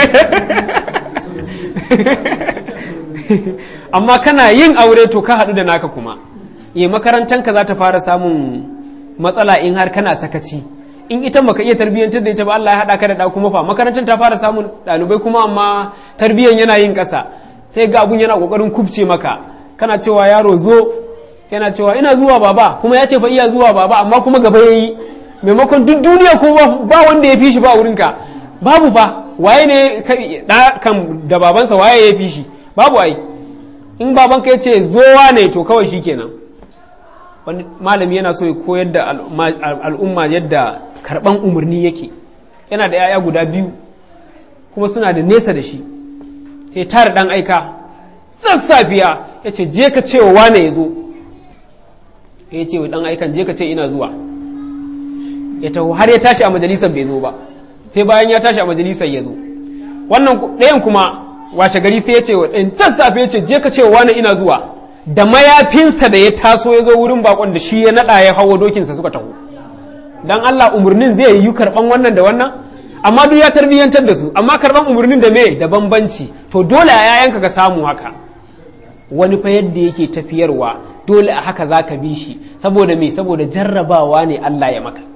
amma kana yin aure to ka haɗu da naka kuma e makarantanka za ta fara samun matsala in har kana sakaci in ita baka iya tarbiyyantar da ita ba Allah ya haɗa ka da ɗa kuma fa makarantar ta fara samun ɗalibai kuma amma tarbiyyan yana yin ƙasa sai ga abun yana ƙoƙarin kubce maka kana cewa yaro zo yana cewa ina zuwa baba kuma ya ce fa iya zuwa baba amma kuma gaba yayi maimakon duk duniya ko ba wanda ya fi shi ba wurinka babu fa waye ne da kan da babansa waye ya fi shi babu ai in babanka ya ce zowa ne to kawai shi kenan wani malami yana so ya koyar da al'umma yadda karban umarni yake yana da 'ya'ya guda biyu kuma suna da nesa da shi sai tara dan aika sassafiya ya ce je ka ce wa wane ya zo ya ce wa dan aikan je ka ce ina zuwa ya taho har ya tashi a majalisar bai zo ba sai bayan ya tashi a majalisar ya zo wannan ɗayan kuma washe gari sai ya ce wa ɗayan sassafe ya ce je ka ce wa wane ina zuwa da mayafinsa da ya taso ya zo wurin bakon da shi ya naɗa ya hawa dokinsa suka taho dan Allah umarnin zai yi karɓan wannan da wannan amma duk ya tarbiyyantar da su amma karban umarnin da me da bambanci to dole a yayanka ka samu haka wani fa yadda yake tafiyarwa dole a haka za ka bi shi saboda me saboda jarrabawa ne Allah ya maka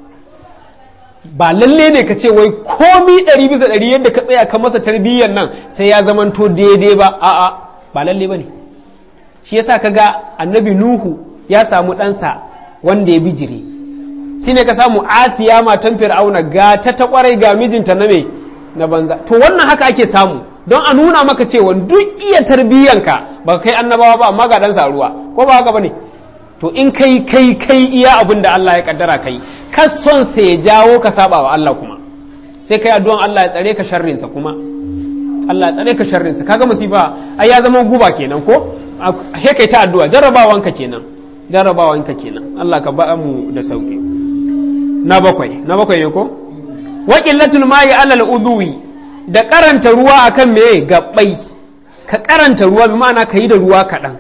ba lalle ne ka ce wai komi ɗari bisa ɗari yadda ka tsaya ka masa tarbiyyar nan sai ya zamanto daidai ba a'a ba lalle ba ne shi yasa ka ga annabi nuhu ya samu ɗansa wanda ya bijire shi ne ka samu asiya matan fir'auna ga ta ta kwarai ga mijinta na me na banza to wannan haka ake samu don a nuna maka cewa duk iya tarbiyyanka ba kai annabawa ba amma ga ɗansa ruwa ko ba haka ba ne to in kai kai kai iya abin da Allah ya kaddara kai ka son sa ya jawo ka saba wa Allah kuma sai kai addu'an Allah ya tsare ka sharrinsa kuma Allah ya tsare ka sharrinsa kaga musifa ai ya zama guba kenan ko he kai ta addu'a jarrabawanka kenan jarrabawanka kenan Allah ka ba mu da sauki na bakwai na bakwai ne ko wa qillatul ma'i alal udwi da karanta ruwa akan me gabbai ka karanta ruwa bi ma'ana ka yi da ruwa kaɗan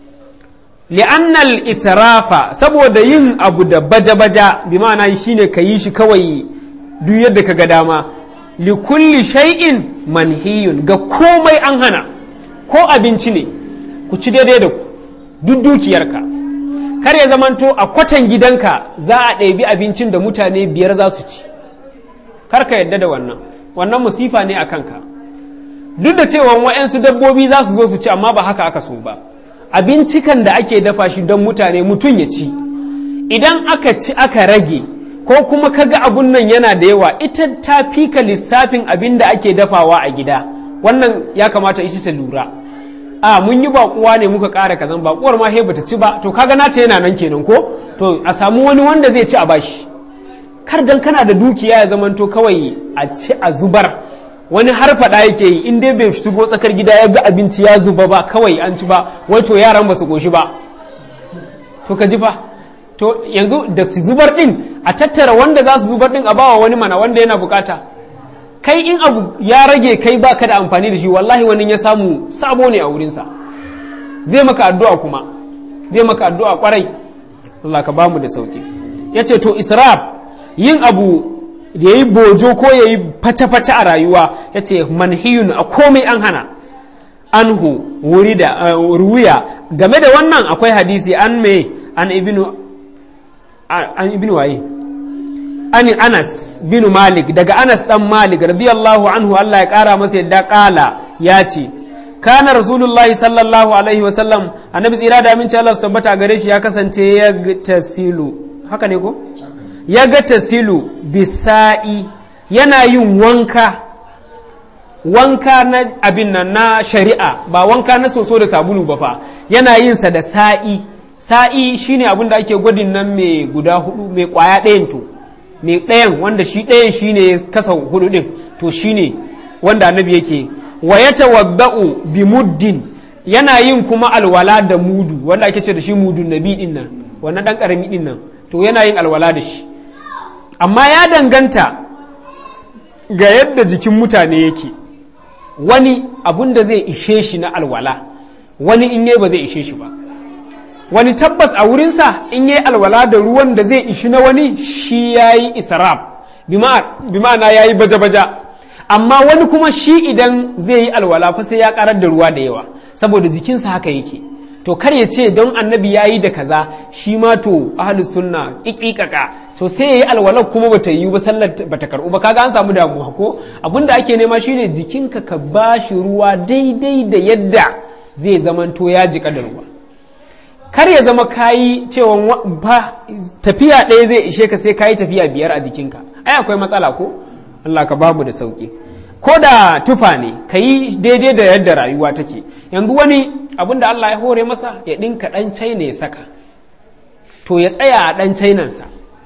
li'annal israfa saboda yin abu da baja-baja bi ma'ana shine ka yi shi kawai duk yadda ka ga dama li kulli shay'in manhiyun ga komai an hana ko abinci ne ku ci daidai da ku duk dukiyarka kar ya zamanto a kwatan gidanka za a ɗebi abincin da mutane biyar za su ci kar ka yadda da wannan wannan musifa ne a kanka duk da cewa wa'yansu dabbobi za su zo su ci amma ba haka aka so ba abincikan da ake dafa shi don mutane mutum ya ci idan aka ci aka rage ko kuma kaga abun nan yana da yawa ita ta fika lissafin abin da ake dafawa a gida wannan ya kamata ita ta lura a mun yi bakuwa ne muka ƙara kazan bakuwar ma he bata ci ba to kaga nata yana nan kenan ko to a samu wani wanda zai ci a bashi kar dan kana da dukiya ya zamanto kawai a ci a zubar wani har faɗa yake yi in dai bai shigo tsakar gida ya ga abinci ya zuba ba kawai an ci ba wato yaran ba su koshi ba to ka ji fa to yanzu da su zubar din a tattara wanda za su zubar din a bawa wani mana wanda yana bukata kai in abu ya rage kai baka da amfani da shi wallahi wani ya samu sabo ne a wurinsa zai maka addu'a kuma zai maka addu'a kwarai Allah ka bamu da sauki yace to israf yin abu da ya yi bojo ko ya yi face-face a rayuwa ya ce manhiyun a komai an hana anhu wuri da ruwiya game da wannan akwai hadisi an me an ibinu an ibinu waye an anas binu malik daga anas dan malik radiyallahu anhu Allah ya kara masa yadda kala ya ce kana rasulullahi sallallahu alaihi wasallam annabi tsira da aminci Allah su tabbata gare shi ya kasance ya tasilu haka ne ko ya ga tasilu bisa'i yana yin wanka wanka na abin nan na shari'a ba wanka na soso da sabulu ba fa yana yin sa da sa'i sa'i shine abin da ake gwadin nan mai guda hudu mai kwaya ɗayan to mai ɗayan wanda shi ɗayan shine kasa hudu ɗin to shine wanda annabi yake wa ya tawadda'u bi muddin yana yin kuma alwala da mudu wanda ake ce da shi mudun nabi din nan wannan dan karami din nan to yana yin alwala da shi amma ya danganta ga yadda jikin mutane yake wani abun da zai ishe shi na alwala wani in yi ba zai ishe shi ba wani tabbas a wurinsa in yi alwala da ruwan da zai ishi na wani shi ya yi israf bi ma'ana ya yi baja-baja amma wani kuma shi idan zai yi alwala fa sai ya karar da ruwa da yawa saboda jikinsa haka yake to kar ya ce don annabi ya yi da kaza shi ma to ahli sunna ƙiƙiƙaƙa to sai ya yi alwalar kuma bata yi ba sallar bata karɓu ba kaga an samu damuwa ko abin da ake nema shine jikinka ka ba shi ruwa daidai da yadda zai zamanto ya jika da ruwa kar ya zama kayi cewa ba tafiya ɗaya zai ishe ka sai kayi tafiya biyar a jikinka ai akwai matsala ko Allah ka bamu da sauki ko da tufa ne ka yi daidai da yadda rayuwa take yanzu wani abin da Allah ya hore masa ya ɗinka ɗan china ya saka to ya tsaya a ɗan chainansa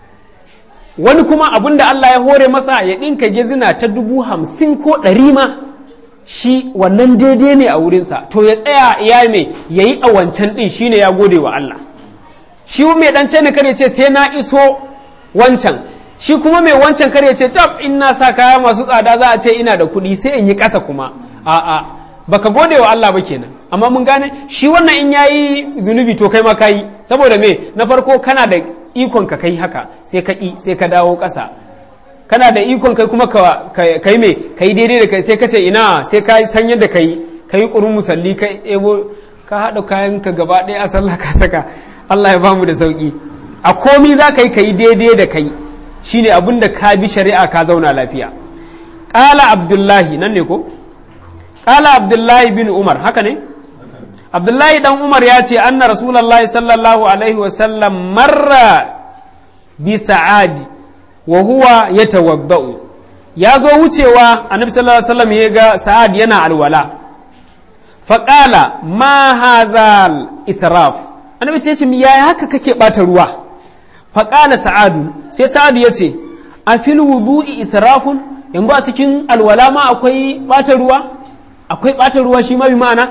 wani kuma abin da Allah ya hore masa ya ɗinka gezina ta dubu hamsin ko ɗari ma shi wannan daidai ne a wurinsa to ya tsaya ya mai ya yi a wancan ɗin shine ya gode wa Allah shi mai ɗan china kar ya ce sai na iso wancan shi kuma mai wancan kar ya ce tab in na sa kaya masu tsada za a ce ina da kuɗi sai in yi ƙasa kuma a'a baka gode wa Allah ba kenan amma mun gane shi wannan in yayi zunubi to kai ma kai saboda me na farko kana da ikon ka kai haka sai ka ƙi sai ka dawo ƙasa kana da ikon kai kuma kai me kai daidai da kai sai ka ce ina sai ka san yadda kai kai kurun musalli kai ebo ka haɗa kayan ka gaba ɗaya a sallah ka saka Allah ya bamu da sauki a komi za ka yi ka yi daidai da kai shine abin da ka bi shari'a ka zauna lafiya ƙala abdullahi nan ne ko ƙala abdullahi bin umar haka ne abdullahi dan umar ya ce anna rasulallah sallallahu alaihi wasallam marra bi sa'adi wa huwa ya tawadda'u ya zo wucewa annabi sallallahu alaihi wasallam ya ga sa'ad yana alwala faƙala ma hazal israf annabi ce ce yaya haka kake ɓata ruwa faƙala sa'adu sai sa'adu ya ce a fil wudu'i israfun yanzu a cikin alwala ma akwai ɓata ruwa akwai ɓata ruwa shi ma bi ma'ana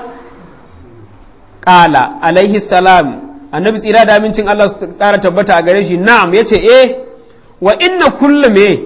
ƙala alaihi salam annabi tsira da amincin Allah su tsara tabbata a gare shi na'am ya ce eh wa inna kulla me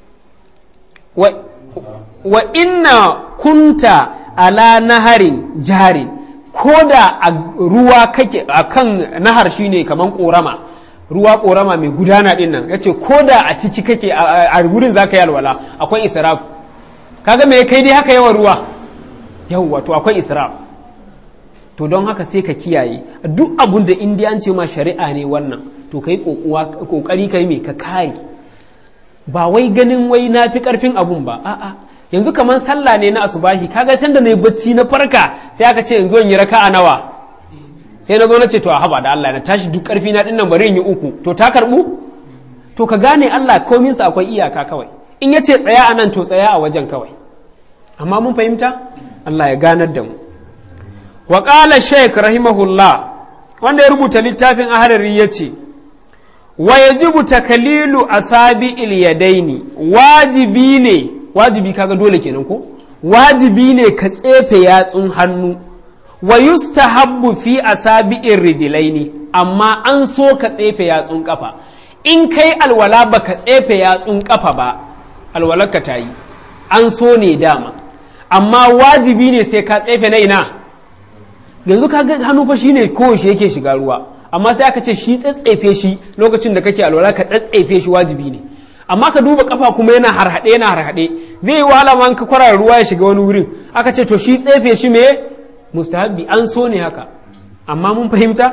wa inna kunta ala naharin jarin ko da a ruwa kake a kan nahar shine kaman korama ruwa korama mai gudana din nan yace ko da a ciki kake a gurin zaka yi alwala akwai israf kaga me kai dai haka yawan ruwa yawwa to akwai israf to don haka sai ka kiyaye duk abun da indiyan ce ma shari'a ne wannan to kai kokari kai me ka kare ba wai ganin wai na fi karfin abun ba a'a yanzu kamar sallah ne na asubahi kaga san da na yi bacci na farka sai aka ce yanzu in yi raka'a nawa sai na zo na ce to a haba da Allah na tashi duk karfi na dinnan bari in yi uku to ta karbu to ka gane Allah komin sa akwai iyaka kawai in yace tsaya a nan to tsaya a wajen kawai amma mun fahimta Allah ya ganar da mu wa qala shaykh rahimahullah wanda ya rubuta littafin aharari yace wa yajibu takalilu asabi'il yadaini wajibi ne wajibi kaga dole kenan ko wajibi ne ka tsefe yatsun hannu wa yustahabbu fi asabi'ir rijlaini amma an so ka tsefe yatsun kafa in kai alwala baka tsefe yatsun kafa ba alwalarka ta yi an so ne dama amma wajibi ne sai ka tsefe na ina yanzu kaga hannu fa shine kowace yake shiga ruwa amma sai aka ce shi tsatsefe shi lokacin da kake alwala ka tsatsefe shi wajibi ne amma ka duba kafa kuma yana harhaɗe yana harhaɗe zai yi wahala ma ka kwarar ruwa ya shiga wani wurin aka ce to shi tsefe shi me mustahabbi an so ne haka amma mun fahimta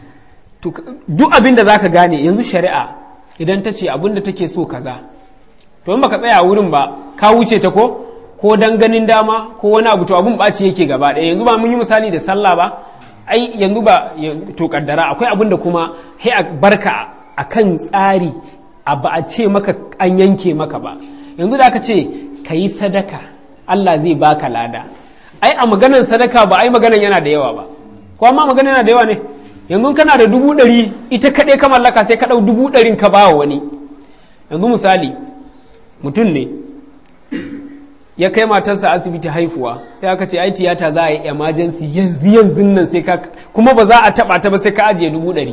duk abin da zaka gane yanzu shari'a idan ta ce abin da take so kaza to in baka tsaya a wurin ba ka wuce ta ko ko dan ganin dama ko wani abu to abun ɓaci yake gaba ɗaya yanzu ba mun yi misali da sallah ba ai yanzu ba to kaddara akwai abin da kuma sai a barka akan tsari a ba a ce maka an yanke maka ba yanzu da aka ce ka yi sadaka Allah zai baka lada ai a maganan sadaka ba ai maganan yana da yawa ba ko amma maganan yana da yawa ne yanzu kana da dubu ɗari ita kaɗai ka mallaka sai ka ɗau dubu ɗarin ka ba wani yanzu misali mutum ne ya kai matarsa asibiti haifuwa sai aka ce ai tiyata za a yi emergency yanzu yanzu nan sai ka kuma ba za a taɓa ta ba sai ka ajiye dubu ɗari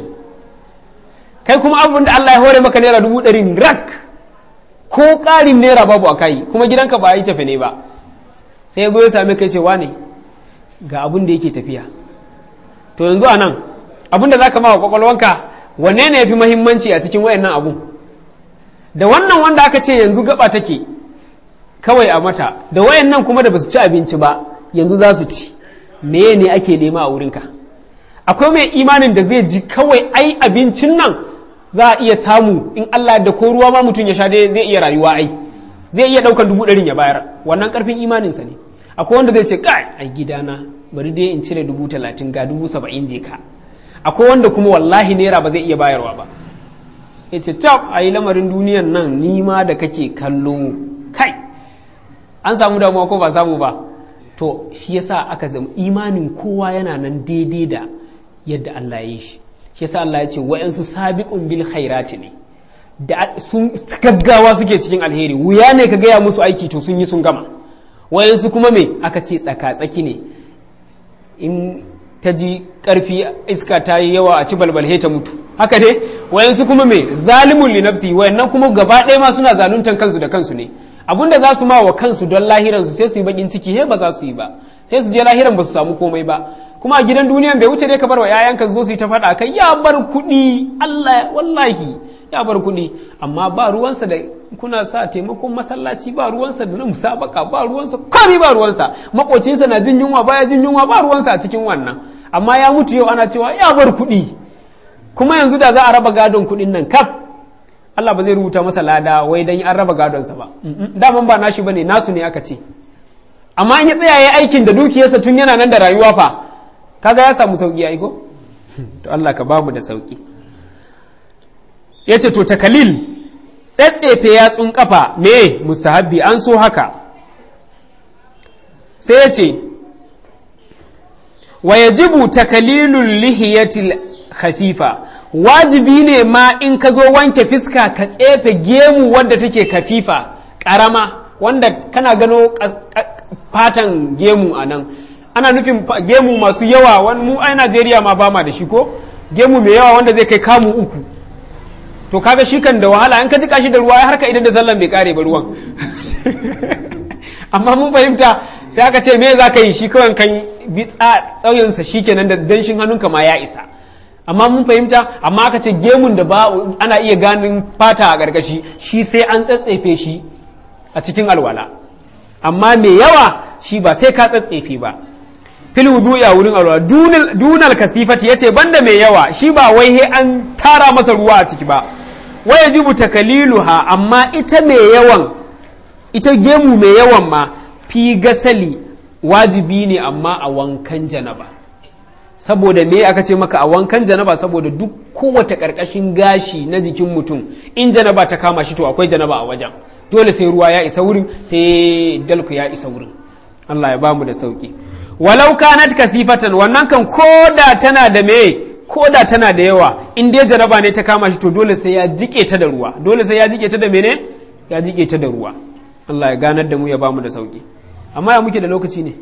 kai kuma abin da Allah ya hore maka naira dubu ɗari rak ko ƙarin naira babu a kai kuma gidanka ba a yi tafe ne ba sai ya zo ya same kai cewa ne ga abin da yake tafiya to yanzu a nan abin da za ka mawa kwakwalwanka wanne ne ya fi mahimmanci a cikin wayannan abun da wannan wanda aka ce yanzu gaba take kawai a mata da wayannan kuma da basu ci abinci ba yanzu za su ci meye ne ake nema a wurinka akwai mai imanin da zai ji kawai ai abincin nan za a iya samu in Allah da ko ruwa ma mutum ya sha dai zai iya rayuwa ai zai iya ɗaukar dubu ɗarin ya bayar wannan ƙarfin imaninsa ne akwai wanda zai ce kai ai gidana bari dai in cire dubu talatin ga dubu saba'in je ka akwai wanda kuma wallahi naira ba zai iya bayarwa ba ya ce tab a yi lamarin duniyan nan nima da kake kallo kai an samu damuwa ko ba samu ba to shi yasa aka zama imanin kowa yana nan daidai da yadda Allah ya yi shi shi yasa Allah ya ce wa'yansu sabiqun bil khairati ne da sun gaggawa suke cikin alheri wuya ne ka gaya musu aiki to sun yi sun gama wayansu kuma me aka ce tsaka-tsaki ne in ta ji karfi iska ta yi yawa a ci balbalhe ta mutu haka dai wayansu kuma me zalimun li nafsi wayannan kuma gaba ɗaya ma suna zaluntan kansu da kansu ne abinda za su ma wa kansu don lahiransu sai su yi bakin ciki he ba za su yi ba sai su je lahiran ba su samu komai ba kuma a gidan duniyan bai wuce dai ka bar wa 'ya'yanka zo su yi ta faɗa kai ya bar kuɗi Allah wallahi ya bar kuɗi amma ba ruwansa da kuna sa taimakon masallaci ba ruwansa da na musabaka ba ruwansa komai ba ruwansa makocinsa na jin yunwa baya jin yunwa ba ruwansa a cikin wannan amma ya mutu yau ana cewa ya bar kuɗi kuma yanzu da za a raba gadon kuɗin nan kaf Allah ba zai rubuta masa lada wai dan an raba gadonsa ba daman ba nashi bane nasu ne aka ce amma in ya tsaya ya aikin da dukiyarsa tun yana nan da rayuwa fa kaga ya samu sauki ya ko to Allah ka bamu da sauki yace to takalil tsetsefe yatsun kafa me mustahabbi an so haka sai yace wa yajibu takalilul lihiyatil khafifa wajibi ne ma in ka zo wanke fiska ka tsefe gemu wadda take kafifa karama wanda kana gano fatan gemu a nan ana nufin gemu masu yawa wani mu a najeriya ma ba ma da shi ko gemu mai yawa wanda zai kai kamu uku to kaga shi kan da wahala in ka jika shi da ruwa har ka idan da sallan bai kare ba ruwan amma mun fahimta sai aka ce me za ka yi shi kawai kan bi tsauyansa shi kenan da danshin hannunka ma ya isa amma mun fahimta amma aka ce gemun da ba ana iya ganin fata a ƙarƙashi shi sai an tsatsefe shi a cikin alwala amma mai yawa shi ba sai ka tsatsefe ba fil wudu'i a wurin alwala dunal kasifati yace banda mai yawa shi ba wai he an tara masa ruwa a ciki ba wai yajibu takaliluha amma ita mai yawan ita gemu mai yawan ma fi gasali wajibi ne amma a wankan janaba saboda me aka ce maka a wankan janaba saboda duk kowace karkashin gashi na jikin mutum in janaba ta kama shi to akwai janaba a wajen dole sai ruwa ya isa wurin sai dalku ya isa wurin Allah ya bamu da sauki walau kanat kasifatan wannan kan koda tana da me koda tana da yawa in dai janaba ne ta kama shi to dole sai ya jike ta da ruwa dole sai ya jike ta da mene ya jike ta da ruwa Allah ya ganar da mu ya bamu da sauki amma ya muke da lokaci ne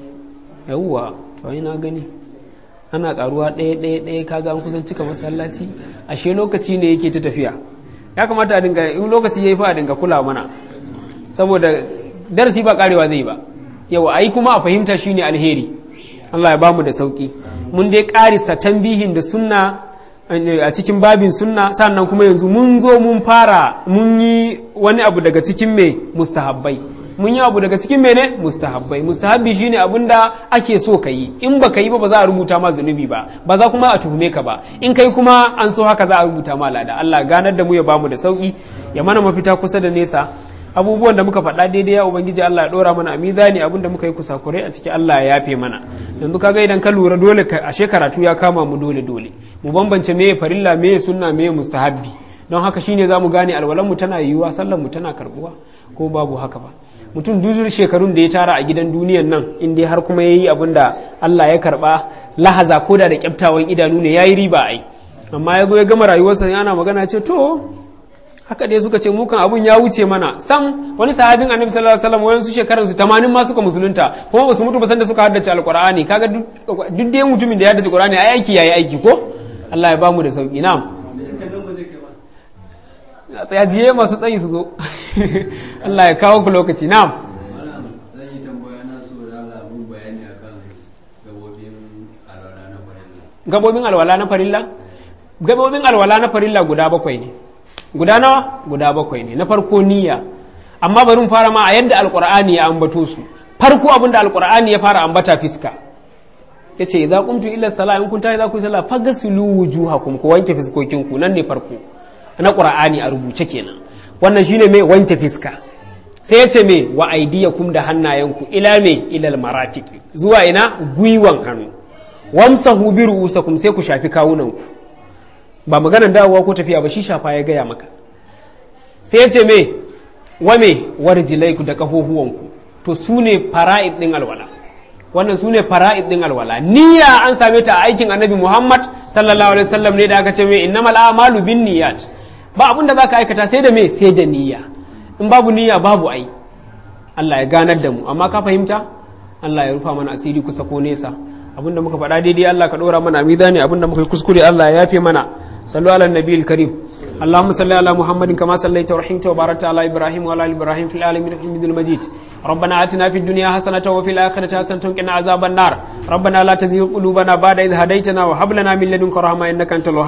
yawwa to na gani ana karuwa ɗaya ɗaya ɗaya kaga an kusan cika masallaci ashe lokaci ne yake ta tafiya ya kamata a dinga in lokaci yayi fa a dinga kula mana saboda darasi ba karewa zai ba yawa ai kuma a fahimta shine alheri Allah ya bamu da sauki mun dai karisa tambihin da sunna a cikin babin sunna sannan kuma yanzu mun zo mun fara mun yi wani abu daga cikin me mustahabbai mun yi abu daga cikin mene mustahabbai mustahabbi shine abin da ake so ka yi in ba ka yi ba ba za a rubuta ma zunubi ba ba za kuma a tuhume ka ba in kai kuma an so haka za a rubuta ma lada Allah ganar da mu ya bamu da sauki ya mana mafita kusa da nesa abubuwan da muka faɗa daidai ya ubangiji Allah ya ɗora mana a mizani abin da muka yi kusakurai a ciki Allah ya yafe mana yanzu kaga idan ka lura dole ashe karatu ya kama mu dole dole mu bambance meye farilla meye sunna meye mustahabbi don haka shine za mu gane alwalan mu tana yiwuwa sallan mu tana karbuwa ko babu haka ba mutum duzur shekarun da ya tara a gidan duniyan nan in dai har kuma yayi abin da Allah ya karba lahaza ko da da kyaftawan idanu ne yayi riba ai amma ya zo ya gama rayuwarsa yana magana ce to haka dai suka ce mukan abun ya wuce mana sam wani sahabin annabi sallallahu alaihi wasallam wayansu shekaran su 80 ma suka musulunta kuma ba su mutu ba san da suka haddace alqur'ani kaga duk dai mutumin da ya haddace qur'ani ai aiki yayi aiki ko Allah ya bamu da sauki na'am tsaya jiye masu tsayi su zo Allah ya kawo ku lokaci na'am zan yi tambaya na so da Allah mun bayani akan gabobin alwala na farilla gabobin alwala na farilla gabobin alwala na farilla guda bakwai ne guda nawa guda bakwai ne na farko niyya amma bari mu fara ma a yadda alqur'ani ya ambato su farko abin da alqur'ani ya fara ambata fiska yace idza qumtu ila salat in kun tayi za ku yi sallah faghsilu wujuhakum ku wanke fiskokinku nan ne farko na qur'ani a rubuce kenan wannan shine mai wanke fiska sai yace me wa aidiyakum da hannayenku ila me ilal marafiki zuwa ina gwiwan hannu wamsahu bi ru'usakum sai ku shafi kawunanku ba maganar dawowa ko tafiya ba shi shafa ya gaya maka sai yace me wa me warjilaiku da kafofuwanku to su ne fara'id din alwala wannan su ne fara'id din alwala niyya an same ta a aikin annabi muhammad sallallahu alaihi wasallam ne da aka ce me innamal a'malu bin niyyat ba abin da zaka aikata sai da me sai da niyya in babu niyya babu ai Allah ya ganar da mu amma ka fahimta Allah ya rufa mana asiri kusa ko nesa abin da muka faɗa daidai Allah ka ɗora mana mizani abin da muka yi kuskure Allah ya yafe mana صلوا على النبي الكريم اللهم صل على محمد كما صليت ورحمت وباركت على ابراهيم وعلى ال ابراهيم في العالمين حميد المجيد ربنا اتنا في الدنيا حسنه وفي الاخره حسنه وقنا عذاب النار ربنا لا تزغ قلوبنا بعد إذ هديتنا وهب لنا من لدنك رحمه انك انت الوهاب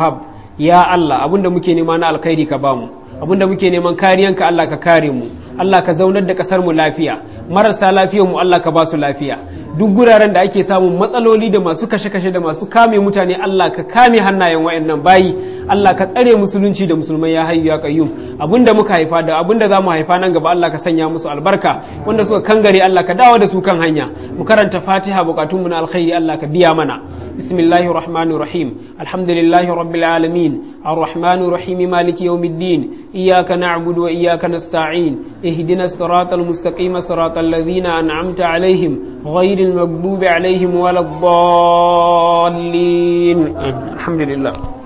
ya Allah abinda muke nema na alkhairi ka bamu abinda muke neman kariyanka Allah ka kare mu Allah ka zaunar da kasar mu lafiya marasa lafiyar mu Allah ka ba su lafiya duk guraren da ake samun matsaloli da masu kashe-kashe da masu kame mutane Allah ka kame hannayen wayannan bayi Allah ka tsare musulunci da musulmai ya hayyu ya qayyum abinda muka haifa da abinda za mu haifa nan gaba Allah ka sanya musu albarka wanda suka kangare Allah ka dawo da su kan hanya mu karanta Fatiha bukatunmu na alkhairi Allah ka biya mana bismillahir rahmanir rahim alhamdulillahi rabbil alamin arrahmanir rahim maliki yawmiddin iyyaka na'budu wa iyyaka nasta'in ihdinas siratal mustaqim siratal ladzina an'amta alaihim ghayril maghdubi alaihim waladdallin alhamdulillah